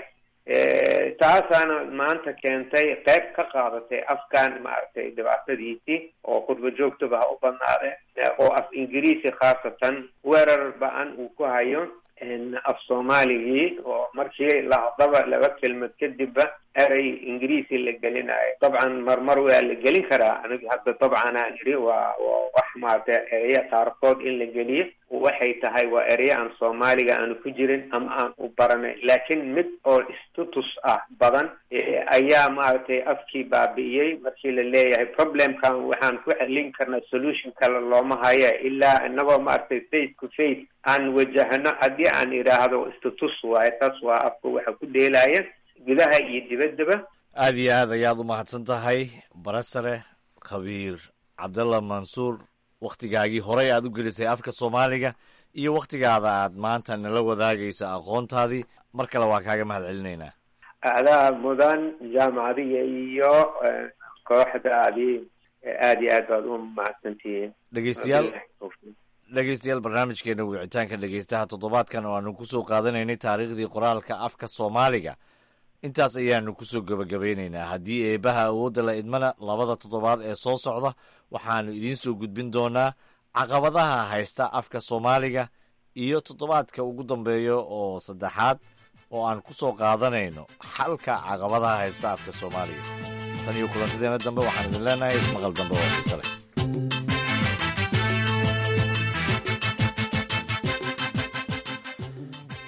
taasaana maanta keentay qayb ka qaadatay afkan maaragtay dhibaatadiisii oo qurba joogtaba ha u badnaade oo af ingiriisi khaasatan weerar ba-an uu ku hayo af soomaaligii oo markii lahadaba laba kelmad kadibba erey ingiriisi la gelinayo dabcan marmar waa la gelin karaa aniga hadda dabcan aan idhi waa wax maarata ereya qaarkood in la geliyo waxay tahay waa ereya aan soomaaliga aanu ku jirin ama aan u baranay laakiin mid oo status ah badan ayaa maaragtay afkii baabi'iyey markii la leeyahay problemkan waxaan ku celin karnaa solution kale looma haya ilaa inagoo maaragtay face to face aan wajahno haddii aan idhaahdo status waayo taas waa afka waxa ku dheelaya gudaha iyo dibaddaba aad iyo aad ayaad u mahadsan tahay barasare khabiir cabdalla mansuur wakhtigaagii horey aad u gelisay afka soomaaliga iyo wakhtigaada aad maanta nala wadaagayso aqoontaadii mar kale waa kaaga mahad celinaynaa adaa mudan jaamacadiga iyo kooxdaadii aad iyo aad baad u mahadsantihiin dhegeystayaal dhegeystayaal barnaamijkeena wicitaanka dhegeystaha toddobaadkan oo aanu kusoo qaadanaynay taariikhdii qoraalka afka soomaaliga intaas ayaanu kusoo gebagabeynaynaa haddii eebaha awoodda la idmana labada toddobaad ee soo socda waxaanu idiin soo gudbin doonaa caqabadaha haysta afka soomaaliga iyo toddobaadka ugu dambeeya oo saddexaad oo aan ku soo qaadanayno xalka caqabadaha haysta afka soomaaliga tan iyo kulantadeena dambe waxaan idin leenahay ismaqal dambe oo xiise leh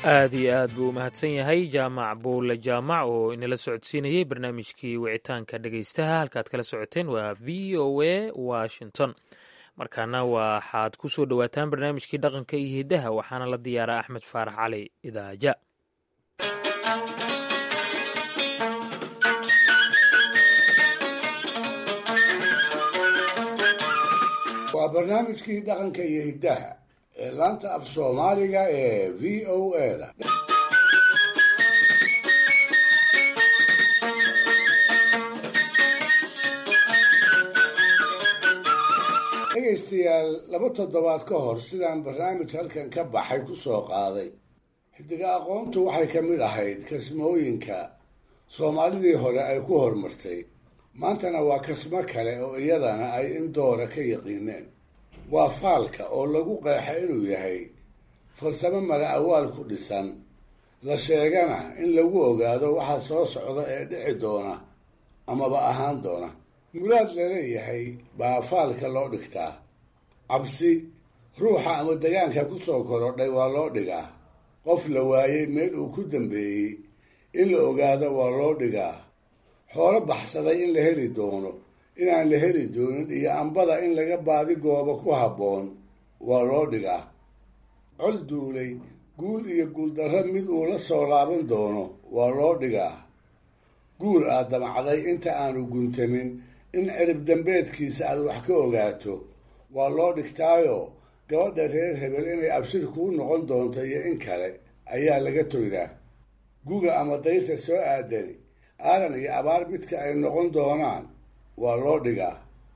aad iyo aad buu u mahadsan yahay jaamac buule jaamac oo inala socodsiinayey barnaamijkii wicitaanka dhegaystaha halkaad kala socoteen waa v o a washington markaana waxaad ku soo dhowaataan barnaamijkii dhaqanka iyo hiddaha waxaana la diyaaraa axmed faarax cali idaaja waa barnaamijkii dhaqanka iyo hiddaha ee laanta af soomaaliga ee v o a da dhegaystayaal laba toddobaad ka hor sidaan barnaamij halkan ka baxay ku soo qaaday xidiga aqoontu waxay ka mid ahayd kasmooyinka soomaalidii hore ay ku horumartay maantana waa kasmo kale oo iyadana ay in doora ka yaqiineen waa faalka oo lagu qeexa inuu yahay farsamo mala awaal ku dhisan la sheegana in lagu ogaado waxa soo socda ee dhici doona amaba ahaan doona muraad laleeyahay baa faalka loo dhigtaa cabsi ruuxa ama degaanka ku soo korodhay waa loo dhigaa qof la waayey meel uu ku dambeeyey in la ogaado waa loo dhigaa xoolo baxsaday in la heli doono inaan la heli doonin iyo ambada in laga baadi goobo ku habboon waa loo dhigaa col duulay guul iyo guuldarro mid uu la soo laaban doono waa loo dhigaa guul aad damacday inta aanu guntamin in cirib dambeedkiisa aad wax ka ogaato waa loo dhigtaayo gabadha reer hebel inay abshir kuu noqon doonto iyo in kale ayaa laga toydaa guga ama dayrta soo aadani aaran iyo abaar midka ay noqon doonaan waa loo dhigaa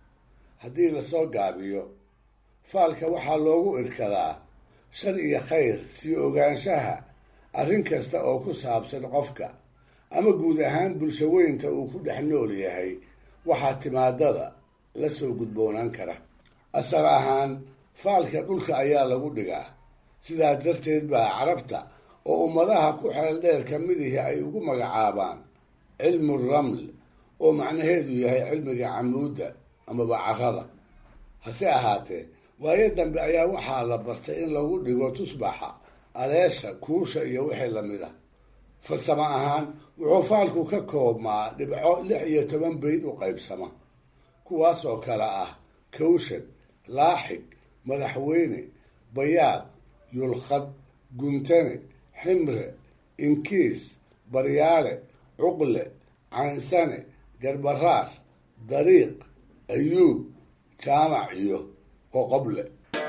haddii lasoo gaabiyo faalka waxaa loogu irkadaa shar iyo khayr sii ogaanshaha arrin kasta oo ku saabsan qofka ama guud ahaan bulsho weynta uu ku dhex nool yahay waxaa timaadada la soo gudboonaan kara asal ahaan faalka dhulka ayaa lagu dhigaa sidaa darteed baa carabta oo ummadaha ku xeel dheer ka midihi ay ugu magacaabaan cilmu raml oo macnaheedu yahay cilmiga camuudda amaba carada hase ahaatee waayo dambe ayaa waxaa la bartay in lagu dhigo tusbaxa aleesha kuusha iyo wixii lamid a farsamo ahaan wuxuu faalku ka koobmaa dhibco lix iyo toban bayd u qaybsama kuwaasoo kale ah kawshad laaxig madaxweyne bayaad yulkhad guntane ximre inkiis baryaale cuqle caynsane garbaraar dariiq ayuub jaamac iyo qoqoble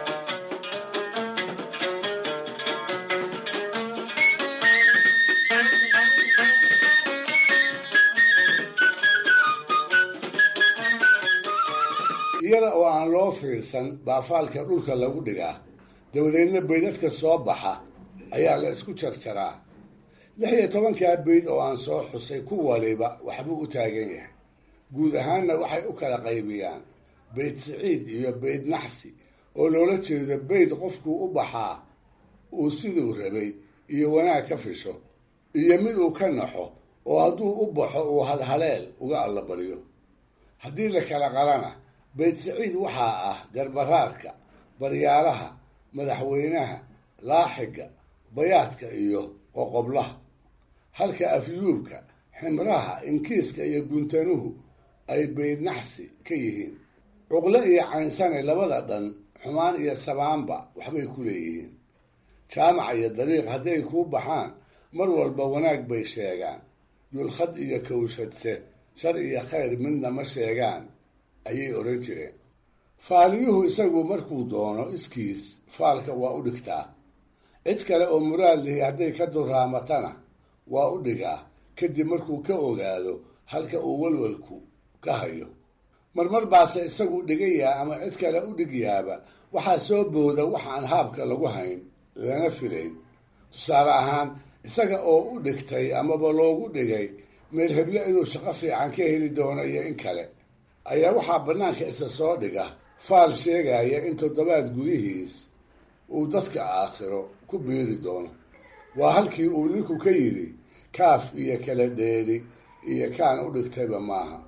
iyada oo aan loo fiirsan baa faalka dhulka lagu dhigaa dabadeedna baydadka soo baxa ayaa la isku jarjaraa lix iyo tobankaa bayd oo aan soo xusay ku waliba waxbuu u taagan yahay guud ahaanna waxay u kala qaybiyaan bayd siciid iyo bayd naxsi oo loola jeedo bayd qofkuu u baxaa uu siduu rabay iyo wanaag ka fisho iyo mid uu ka naxo oo hadduu u baxo uu halhaleel uga allabaryo haddii la kala qalana bayd siciid waxaa ah garbaraarka baryaalaha madaxweynaha laaxiga bayaadka iyo qoqoblaha halka afyuubka ximraha inkiiska iyo guntanuhu ay bayd naxsi ka yihiin cuqle iyo caynsane labada dhan xumaan iyo samaanba waxbay ku leeyihiin jaamac iyo dariiq hadday kuu baxaan mar walba wanaag bay sheegaan yulkhad iyo kawshadse shar iyo khayr midna ma sheegaan ayay odhan jireen faaliyuhu isagu markuu doono iskiis faalka waa u dhigtaa cid kale oo muraad lihi hadday ka durraamatana waa u dhigaa kadib markuu ka ogaado halka uu walwalku ka hayo marmar baase isagu dhigayaa ama cid kale u dhigyaaba waxaa soo booda waxaan haabka lagu hayn lana filayn tusaale ahaan isaga oo u dhigtay amaba loogu dhigay meel heble inuu shaqo fiican ka heli doono iyo in kale ayaa waxaa bannaanka isa soo dhiga faal sheegaya in toddobaad gudihiis uu dadka aakhiro ku biiri doono waa halkii uu ninku ka yidhi kaaf iyo kala dheeri iyo kaan u dhigtayba maaha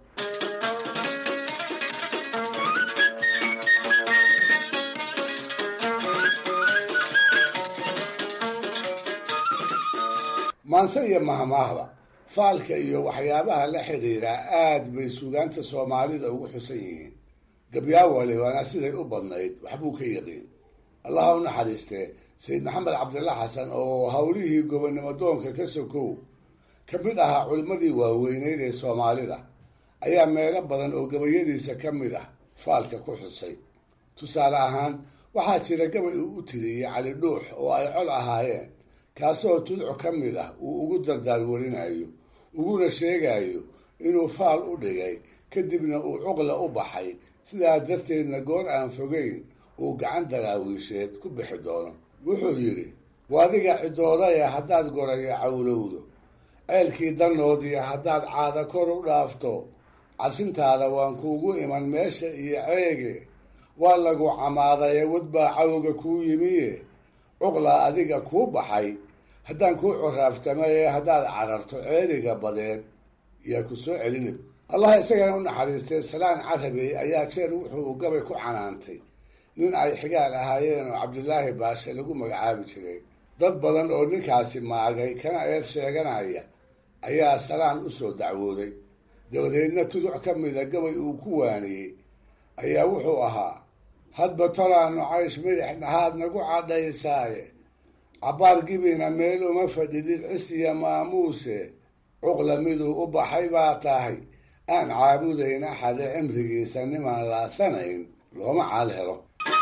maanse iyo mahmaahda faalka iyo waxyaabaha la xidhiira aad bay suugaanta soomaalida ugu xusan yihiin gabyaawale waana siday u badnayd waxbuu ka yaqiin allaha u naxariistee sayid maxamed cabdilla xasan oo howlihii gobonnimo doonka ka sokow ka mid ahaa culimmadii waaweyneyd ee soomaalida ayaa meelo badan oo gabayadiisa ka mid ah faalka ku xusay tusaale ahaan waxaa jira gabay uu u tiriyey cali dhuux oo ay col ahaayeen kaasoo tudco ka mid ah uu ugu dardaarwarinayo uguna sheegayo inuu faal u dhigay kadibna uu cuqla u baxay sidaa darteedna goor aan fogeyn uu gacan daraawiisheed ku bixi doono wuxuu yidhi waadiga cidoodaya haddaad goraya cawlowdo ceelkii danoodiya haddaad caada kor u dhaafto casintaada waan kuugu iman meesha iyo ceege waa lagu camaadaye wadbaa cawga kuu yimiye cuqlaa adiga kuu baxay haddaan kuu coraaftamaye haddaad cararto ceeliga badeed yaa ku soo celini allah isagana u naxariistay salaan carabey ayaa jeer wuxuu gabay ku canaantay nin ay xigaal ahaayeen oo cabdilaahi baashe lagu magacaabi jiray dad badan oo ninkaasi maagay kana eed sheeganaya ayaa salaan u soo dacwooday dabadeedna tuduc ka mida gabay uu ku waaniyey ayaa wuxuu ahaa hadba tolaanu caysh midix dhahaad nagu cadhaysaaye cabbaar gibina meel uma fadhidid cisiya maamuuse cuqla miduu u baxay baa tahay aan caabudayn axade cimrigiisa nimaan laasanayn looma caal helo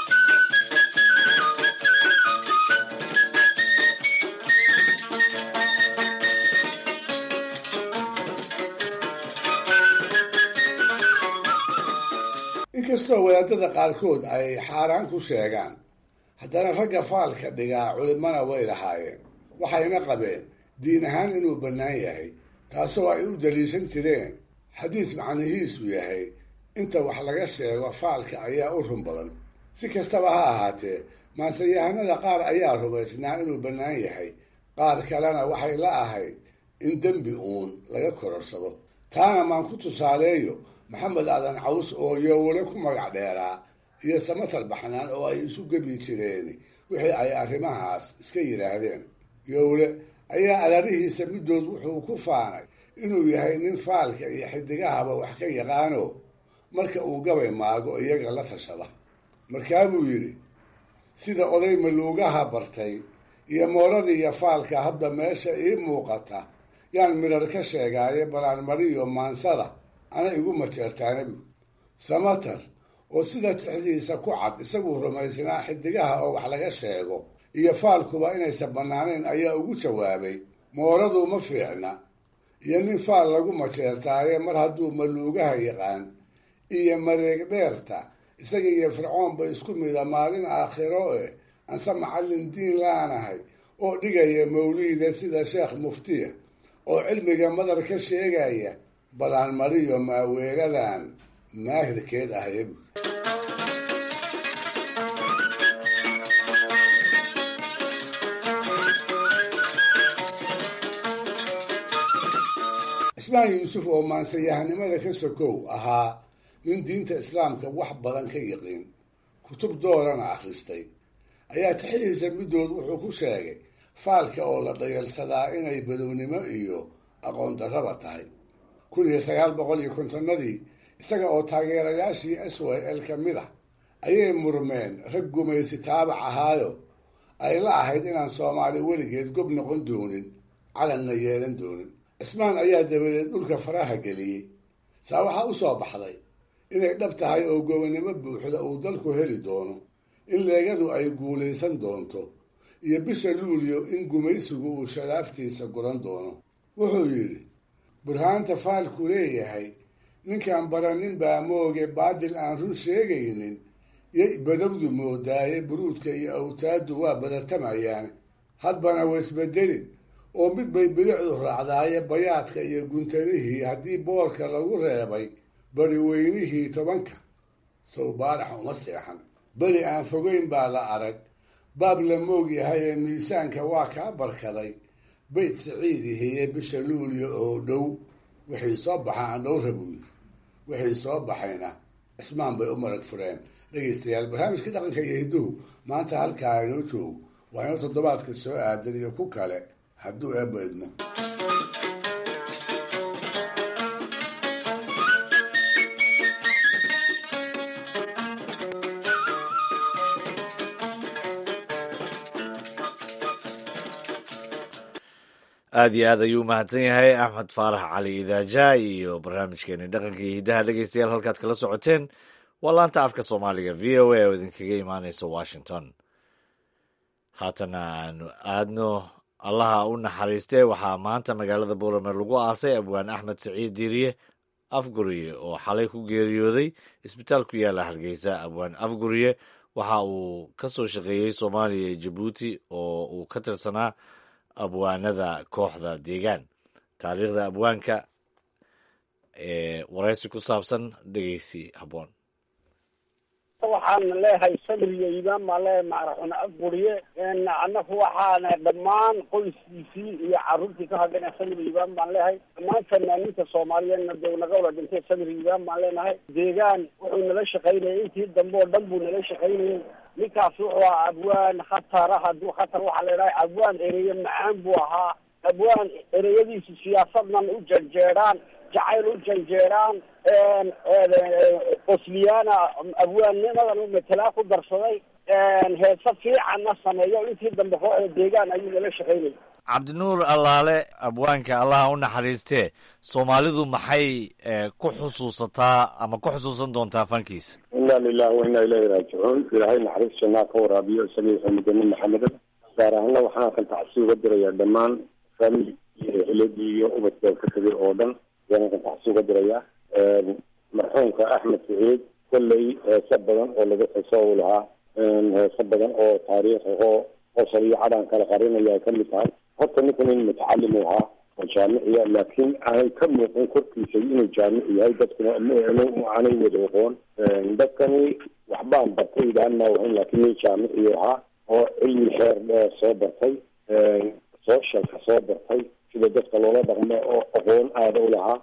inkastoo wadaadada qaarkood ay xaaraan ku sheegaan haddana ragga faalka dhigaa culimana way lahaayeen waxayna qabeen diin ahaan inuu bannaan yahay taasoo ay u daliishan jireen xadiis macnihiisu yahay inta wax laga sheego faalka ayaa u run badan si kastaba ha ahaatee maanseyahanada qaar ayaa rumaysnaa inuu bannaan yahay qaar kalena waxay la ahayd in dembi uun laga kororsado taana maan ku tusaaleeyo maxamed aadan caws oo yowle ku magac dheeraa iyo samatar baxnaan oo ay isu gebi jireen wixii ay arrimahaas iska yidhaahdeen yowle ayaa alarihiisa middood wuxuu ku faanay inuu yahay nin faalka iyo xidigahaba wax ka yaqaano marka uu gabay maago iyaga la tashada markaabuu yidhi sida oday maluugaha bartay iyo mooradii iyo faalka hadda meesha ii muuqata yaan midhar ka sheegaaye balaanmariyo maansada ana igu mateertaanabi samatar oo sida tixdiisa ku cad isaguu rumaysnaa xidigaha oo wax laga sheego iyo faalkuba inaysan bannaanayn ayaa ugu jawaabay mooradu ma fiicna iyo nin faal lagu mateertaaye mar hadduu maluugaha yaqaan iyo mareeg dheerta isaga iyo fircoonba isku mida maalin aakhiro eh anse macallin diin laanahay oo dhigaya mawliida sida sheekh muftiya oo cilmiga madar ka sheegaya balaan mariyo maaweeradan maahirkeed ahayb cismaan yuusuf oo maansayahanimada ka sokow ahaa nin diinta islaamka wax badan ka yaqiin kutub doorana akhristay ayaa tixidiisa middood wuxuu ku sheegay faalka oo la dhayalsadaa inay badownimo iyo aqoon darraba tahay kun iyo sagaal boqol iyo kontonnadii isaga oo taageerayaashii s y l ka mid ah ayay murmeen rag gumaysi taabac ahaayo ay la ahayd inaan soomaali weligeed gob noqon doonin calanna yeelan doonin cismaan ayaa dabadeed dhulka faraha geliyey saa waxaa u soo baxday inay dhab tahay oo gobonnimo buuxda uu dalku heli doono in leegadu ay guulaysan doonto iyo bisha luulyo in gumaysigu uu shadaaftiisa guran doono wuxuu yidhi burhaanta faalku leeyahay ninkaan baranin baa mooge baadil aan run sheegaynin yay badowdu moodaaye buruudka iyo awtaaddu waa badartamayaan hadbana waisbedelin oo mid bay bilicdu raacdaaye bayaadka iyo guntanihii haddii boorka lagu reebay bari weynihii tobanka sow baarax uma seexan beri aan fogeyn baa la arag baab la moog yahay ee miisaanka waa kaa barkaday bayt siciidihiye bisha luulyo oo dhow wixii soo baxa aan dhowra buu yiri wixii soo baxayna cismaan bay u marag fureen dhegaystayaal barnaamijkii dhaqanka iyo hidduhu maanta halkaa inoo joog waa inoo toddobaadka soo aadan iyo ku kale hadduu eebba idmo aad iyo aad ayuu umahadsan yahay axmed faarax cali idaaja iyo barnaamijkeeni dhaqanka iyo hiddaha dhegeystayaal halkaad kala socoteen waa laanta afka soomaaliga v o a oo idinkaga imaaneysa washington haatana aanu aadno allaha u naxariistee waxaa maanta magaalada boorame lagu aasay abwaan axmed saciid diiriye afguriye oo xalay ku geeriyooday isbitaal ku yaala hargeysa abwaan afguriye waxa uu ka soo shaqeeyey soomaaliya iyo jabuuti oo uu ka tirsanaa abwaanada kooxda deegaan taariikhda abwaanka ee waraysi ku saabsan dhegeysi habboon waxaan leeyahay sabriyo imaan baan leeyahay macraxun afguriye annaku waxaana dhammaan qoyskiisii iyo carruurtii ka hadhana sabri imaan baan leeyahay dhammaan fanaaniinta soomaaliyeedna dee naga wada dhintay sabri imaan baan leenahay deegaan wuxuu nala shaqaynayay intii dambe oo dhan buu nala shaqaynayay ninkaas wuxuu ahaa abwaan khatara hadduu khatar waxaa la idhaha abwaan ereye macaan buu ahaa abwaan ereyadiisu siyaasadnan u janjeedhaan jacayl u janjeedhaan qosliyaana abwaannimadan matelaa ku darsaday heese fiicanna sameeyo intii dambe kooxda deegaan ayuu nala shaqaynayay cabdinuur allaale abwaanka allaha u naxariistee soomaalidu maxay ku xusuusataa ama ku xusuusan doontaa fankiisa inna lilahi wa inna ilayhi raajicuun ilaahay naxariis jannaa ka waraabiyo isagii xamidani maxamedan gaar ahaana waxaan kan tacsi uga dirayaa dhammaan faamili iyo eheladii iyo ubadka ka tegay oo dhan ayaan kan tacsi uga dirayaa marxuumka axmed saciid kolley heese badan oo laga xiso u lahaa heese badan oo taariikh ahoo qosol iyo cadaan kala qarinaya ay kamid tahay horta ninkan in mutacalim u ahaa oo jaamiciya laakiin aanay ka muuqin korkiisa inuu jaamic yahay dadkuna aanay wada oqoon dadkani waxbaan bartay idhaan maawahan laakiin nin jaamiciyu ahaa oo cilmi xeer dheer soo bartay sooshalka soo bartay sida dadka loola dhaqmo oo aqoon aada u lahaa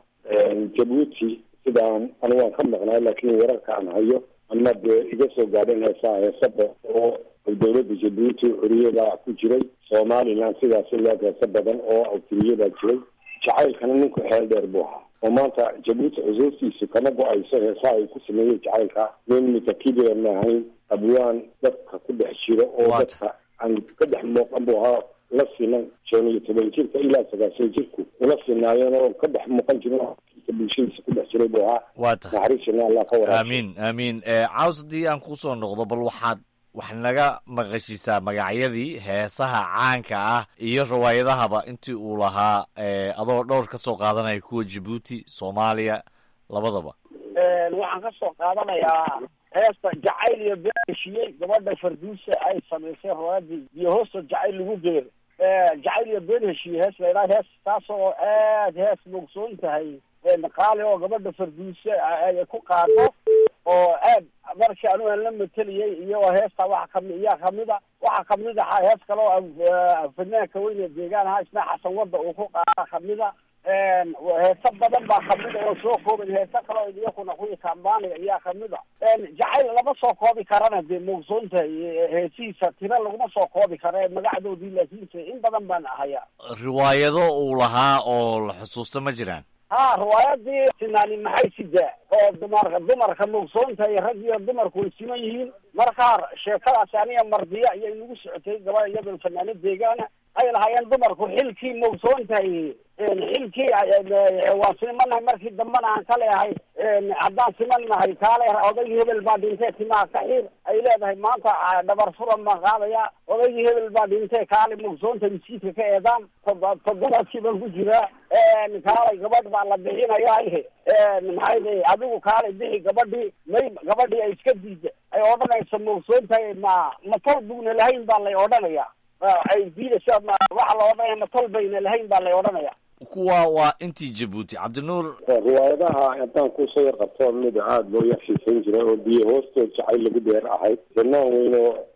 jabuuti sidaan anigu waan ka maqnaa laakiin wararka aan hayo ama dee iga soo gaadhan heesaa heese badan oo dowladda jabuuti xuriyadaa ku jiray somaliland sidaasi loo heese badan oo awtiriyadaa jiray jacaylkana ninku xeel dheer buu ahaa oo maanta jabuuti xusuustiisu kama go-ayso heesaha ay ku sameeyey jacaylka nin mitakibira maahayn abwaan dadka ku dhex jiro oo dadka aan ka dhex muuqan buu ahaa la sinan shan iyo toban jirka ilaa sagaashan jirku ula sinaayeen oo ka dhex muuqan jiro bulshadiisa ku dhex jiray buu ahaa waata naxariisina allah ka waraab aamiin aamiin caws haddii aan kusoo noqdo bal waxaad wax naga maqashisaa magacyadii heesaha caanka ah iyo riwaayadahaba intii uu lahaa adoo dhowr ka soo qaadanaya kuwa jabuuti soomaaliya labadaba waxaan ka soo qaadanayaa heesta jacayl iyo been heshiyey gabadha farduusa ay samaysay riwaayadii iyo hoosta jacayl lagu geero jacayl iyo been heshiye hees la idhaha hees taas oo aad hees mogsoon tahay qaali oo gabadha farduuse ay ku qaado oo aad markii anigu aan la mateliyey iyo heesta waxa kami iyaa kamida waxa kamid ahaa hees kale oo fanaanka weyne deegaan ahaa isna xasan wadda uu ku qaada kamida heese badan baa kamida oo soo koobay heese kale oo iyakuna kuwii kambaaniga iyaa kamida jacayl lama soo koobi karana dee mogsoonta heesihiisa tira laguma soo koobi kara magacdoodii laakiinse in badan baan hayaa riwaayado uu lahaa oo la xusuusto ma jiraan ha riwaayadii sinaani maxay sidaa oo dumarka dumarka mogsoonta iyo rag iyo dumarku way siman yihiin markaa sheekadaasi aniga mardiya iyo inagu socotay gabadha iyadoo fanaano deegaana ay lahaayeen dumarku xilkii mogsoontahay xilkii waan simanahay markii dambana aan ka leehay haddaan simanahay kaale odaygii hebel baa dhintee timaha ka xir ay leedahay maanta dhabar furan baan qaadaya odaygii hebel baa dhintee kaale mogsoonta miskiidka ka eedaan toddobaadkii baan ku jiraa kaalay gabadh baa la bixinaya maxay day adigu kaalay bixi gabadhii may gabadhii ay iska diida ay odhanaysa mogsoontahay ma matol bugna lahayn baa lay odhanaya ay diidaysa waxa la odhanaya matol bayna lahayn baa lay odhanaya kuwa waa intii jabuuti cabdinuur riwaayadaha haddaan kusoo yar qabto mid aada loo yar xiisayn jiray oo biyo hoostood jacayl lagu dheer ahayd janaan weyn oo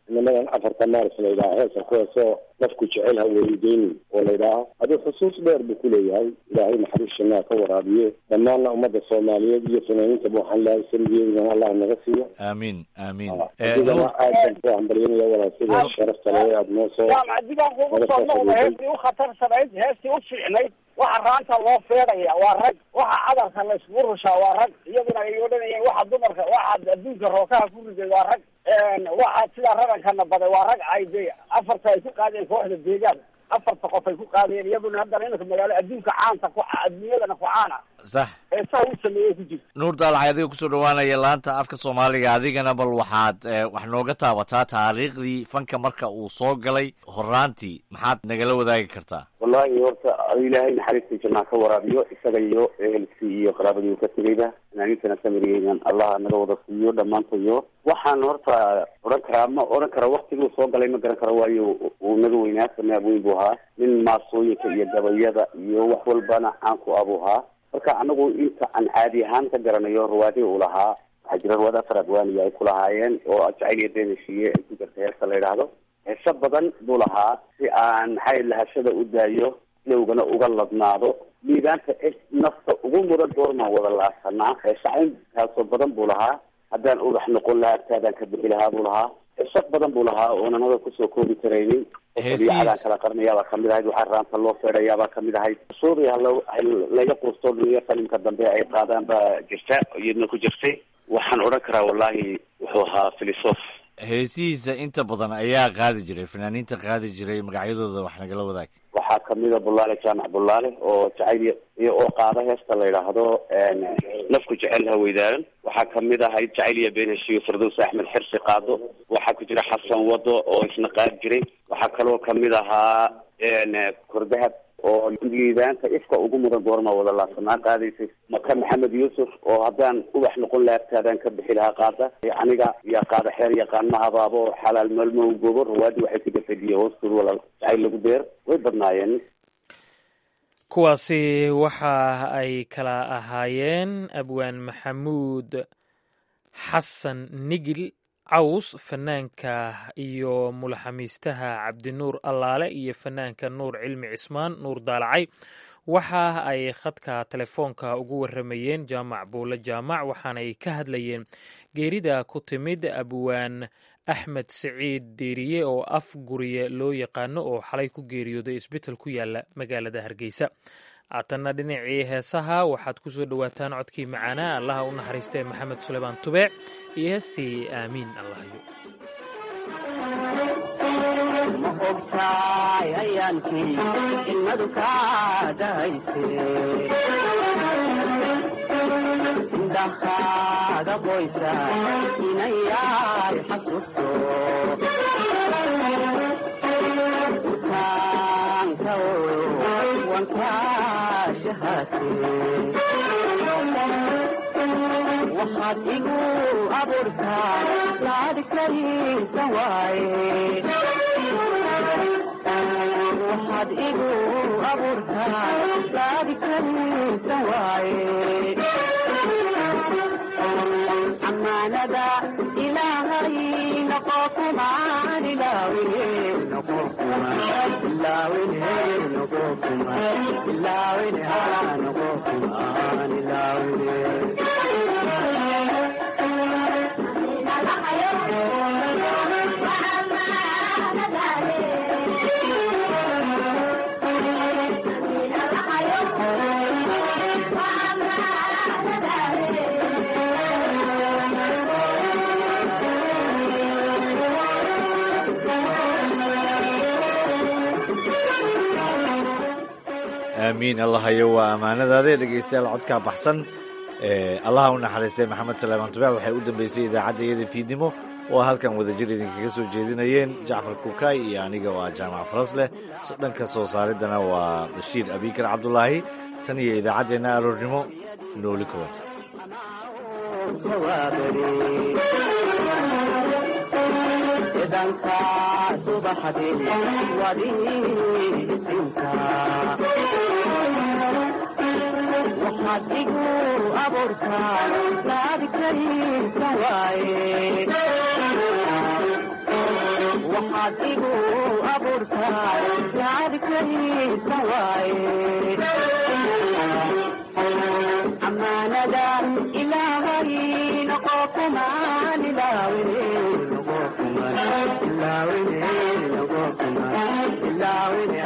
inamadan afarta maaris la yidhaha heesa kuwaasoo nafku jecel ha weydeyni oo la yidhaaha aduu xusuus dheer buu ku leeyahay ilaahay naxariis shanaa ka waraabiye dhammaanna ummadda soomaaliyeed iyo fanaaniintaba waxaan leehay samigeedana allah naga siiyo aamiin aamiin adigana aad baan ku hambalyanaya walaa sida sharafta le aad noo soo jaamac digaan kugu soo noqda heestii u khatarsanayd heestii u fiicnayd waxa raanta loo feedhaya waa rag waxa cadarka la iskugu rushaa waa rag iyaguna ay odhanayeen waxa dumarka waxaad adduunka rookaha ku riday waa rag waxaad sidaa rarankana baday waa rag ay de afarta ay ku qaadeen kooxda deegaan afarta qof ay ku qaadeen iyaduna haddana iminka magaalo adduunka caanta ku adduunyadana ku caana sax heesaha u sameeyey ku jirta nuur daalacay adiga kusoo dhawaanaya laanta afka soomaaliga adigana bal waxaad wax nooga taabataa taariikhdii fanka marka uu soo galay horaantii maxaad nagala wadaagi kartaa wallahi horta ilaahay naxariista janaa ka waraabiyo isaga iyo ehelkii iyo qaraabadii uu ka tegayba fanaaniintana samiriyeynan allah naga wada siiyo dhammaantayo waxaan horta odhan karaa ma odhan kara waktiguu soo galay ma garan karo waayo uu naga weynaa sanaab weyn buu ahaa nin maasooyinka iyo gabayada iyo wax walbana caan ku abuu ahaa marka anagu inta aan caadi ahaan ka garanayo rawaadi uu lahaa waxaa jira rawaad afar adwaaniya ay ku lahaayeen oo jacayl iyo beenashiye ay ku jirta heesta la yidhaahdo heeso badan buu lahaa si aan maxay lahashada u daayo lowgana uga ladnaado liibaanta nafta ugu mudan doormaan wada laasanaa heeshacayntaasoo badan buu lahaa haddaan ubax noqon lahaa agtaadaan ka bixi lahaa buu lahaa heeso badan buu lahaa oonan hada kusoo koobi karaynin adaan kala qarnayaabaa kamid ahayd waxaa raanta loo feedhayaabaa kamid ahayd suuriya laga quusto dhuniyo qalimka dambe ay qaadaan baa jirta iyadna ku jirtay waxaan odhan karaa wallahi wuxuu ahaa philosoph heesihiisa inta badan ayaa qaadi jiray fanaaniinta qaadi jiray magacyadooda wax nagala wadaag waxaa kamida bulaale jaamac bulaale oo jacayl iyo oo qaada heesta la yidhaahdo nafku jecel haweydaaran waxaa kamid ahayd jacayl iyo beenheshiyo firdows axmed xirsi qaado waxaa ku jira xasan wado oo isna qaadi jiray waxaa kaloo kamid ahaa kordahab oo liibaanta ifka ugu mudan goorma wada laasanaa qaadaysay maka maxamed yuusuf oo haddaan ubax noqon laha agtaadaan ka bixi lahaa qaada aniga yaa qaada xeer yaqaan ma habaabo xalaal maalmo gobo rawaadi waxay ka gafadiye hoostood walaal jacayl lagu beer way badnaayeen kuwaasi waxa ay kala ahaayeen abwaan maxamuud xasan nigil caws fanaanka iyo mulaxamiistaha cabdinuur allaale iyo fanaanka nuur cilmi cismaan nuur daalacay waxa ay khadka telefoonka ugu waramayeen jaamac buule jaamac waxaanay ka hadlayeen geerida ku timid abwaan axmed siciid deeriye oo af guriye loo yaqaano oo xalay ku geeriyooday isbital ku yaala magaalada hargeysa haatanna dhinacii heesaha waxaad ku soo dhowaataan codkii macaanaa allaha u naxariistee maxamed suleymaan tubeec iyo heestii aamiin allahyo ma ogtaay ayaankii ilmadu kaa dahayse indhahaaga qoysa inayaay xasuusto urkaanka wankaa shahaate waxaad igu abuurtaa laadhkaysa waaye waxaad igu abuurtaa laadhkaysa waaye amaanada ilaahay noqo kumaan ilaawine noqo kumaan ilaawine noqo kumaan ilaawine haa noqo kumaan ilaawine aamiin allahayo waa ammaanadaade dhegeystayaal codkaa baxsan allaha u naxariistay maxamed salaamaan tubeec waxay u dambeysay idaacadda iyada fiidnimo oo halkan wadajir idinkaga soo jeedinayeen jacfar kukaay iyo aniga oo ah jaamac farasleh dhanka soo saariddana waa bashiir abikar cabdulaahi tan iyo idaacaddeenna aroornimo nooli kulanta idanka subaxdii wadiisinka waxaad igu abuurtaa laadhkaysa waaye waxaad igu abuurtaay yaadkaysa waaye amaanada ilaahay noqo kumaan ilaawine noqo kumaan ilaawine noqo kumaan ilaawine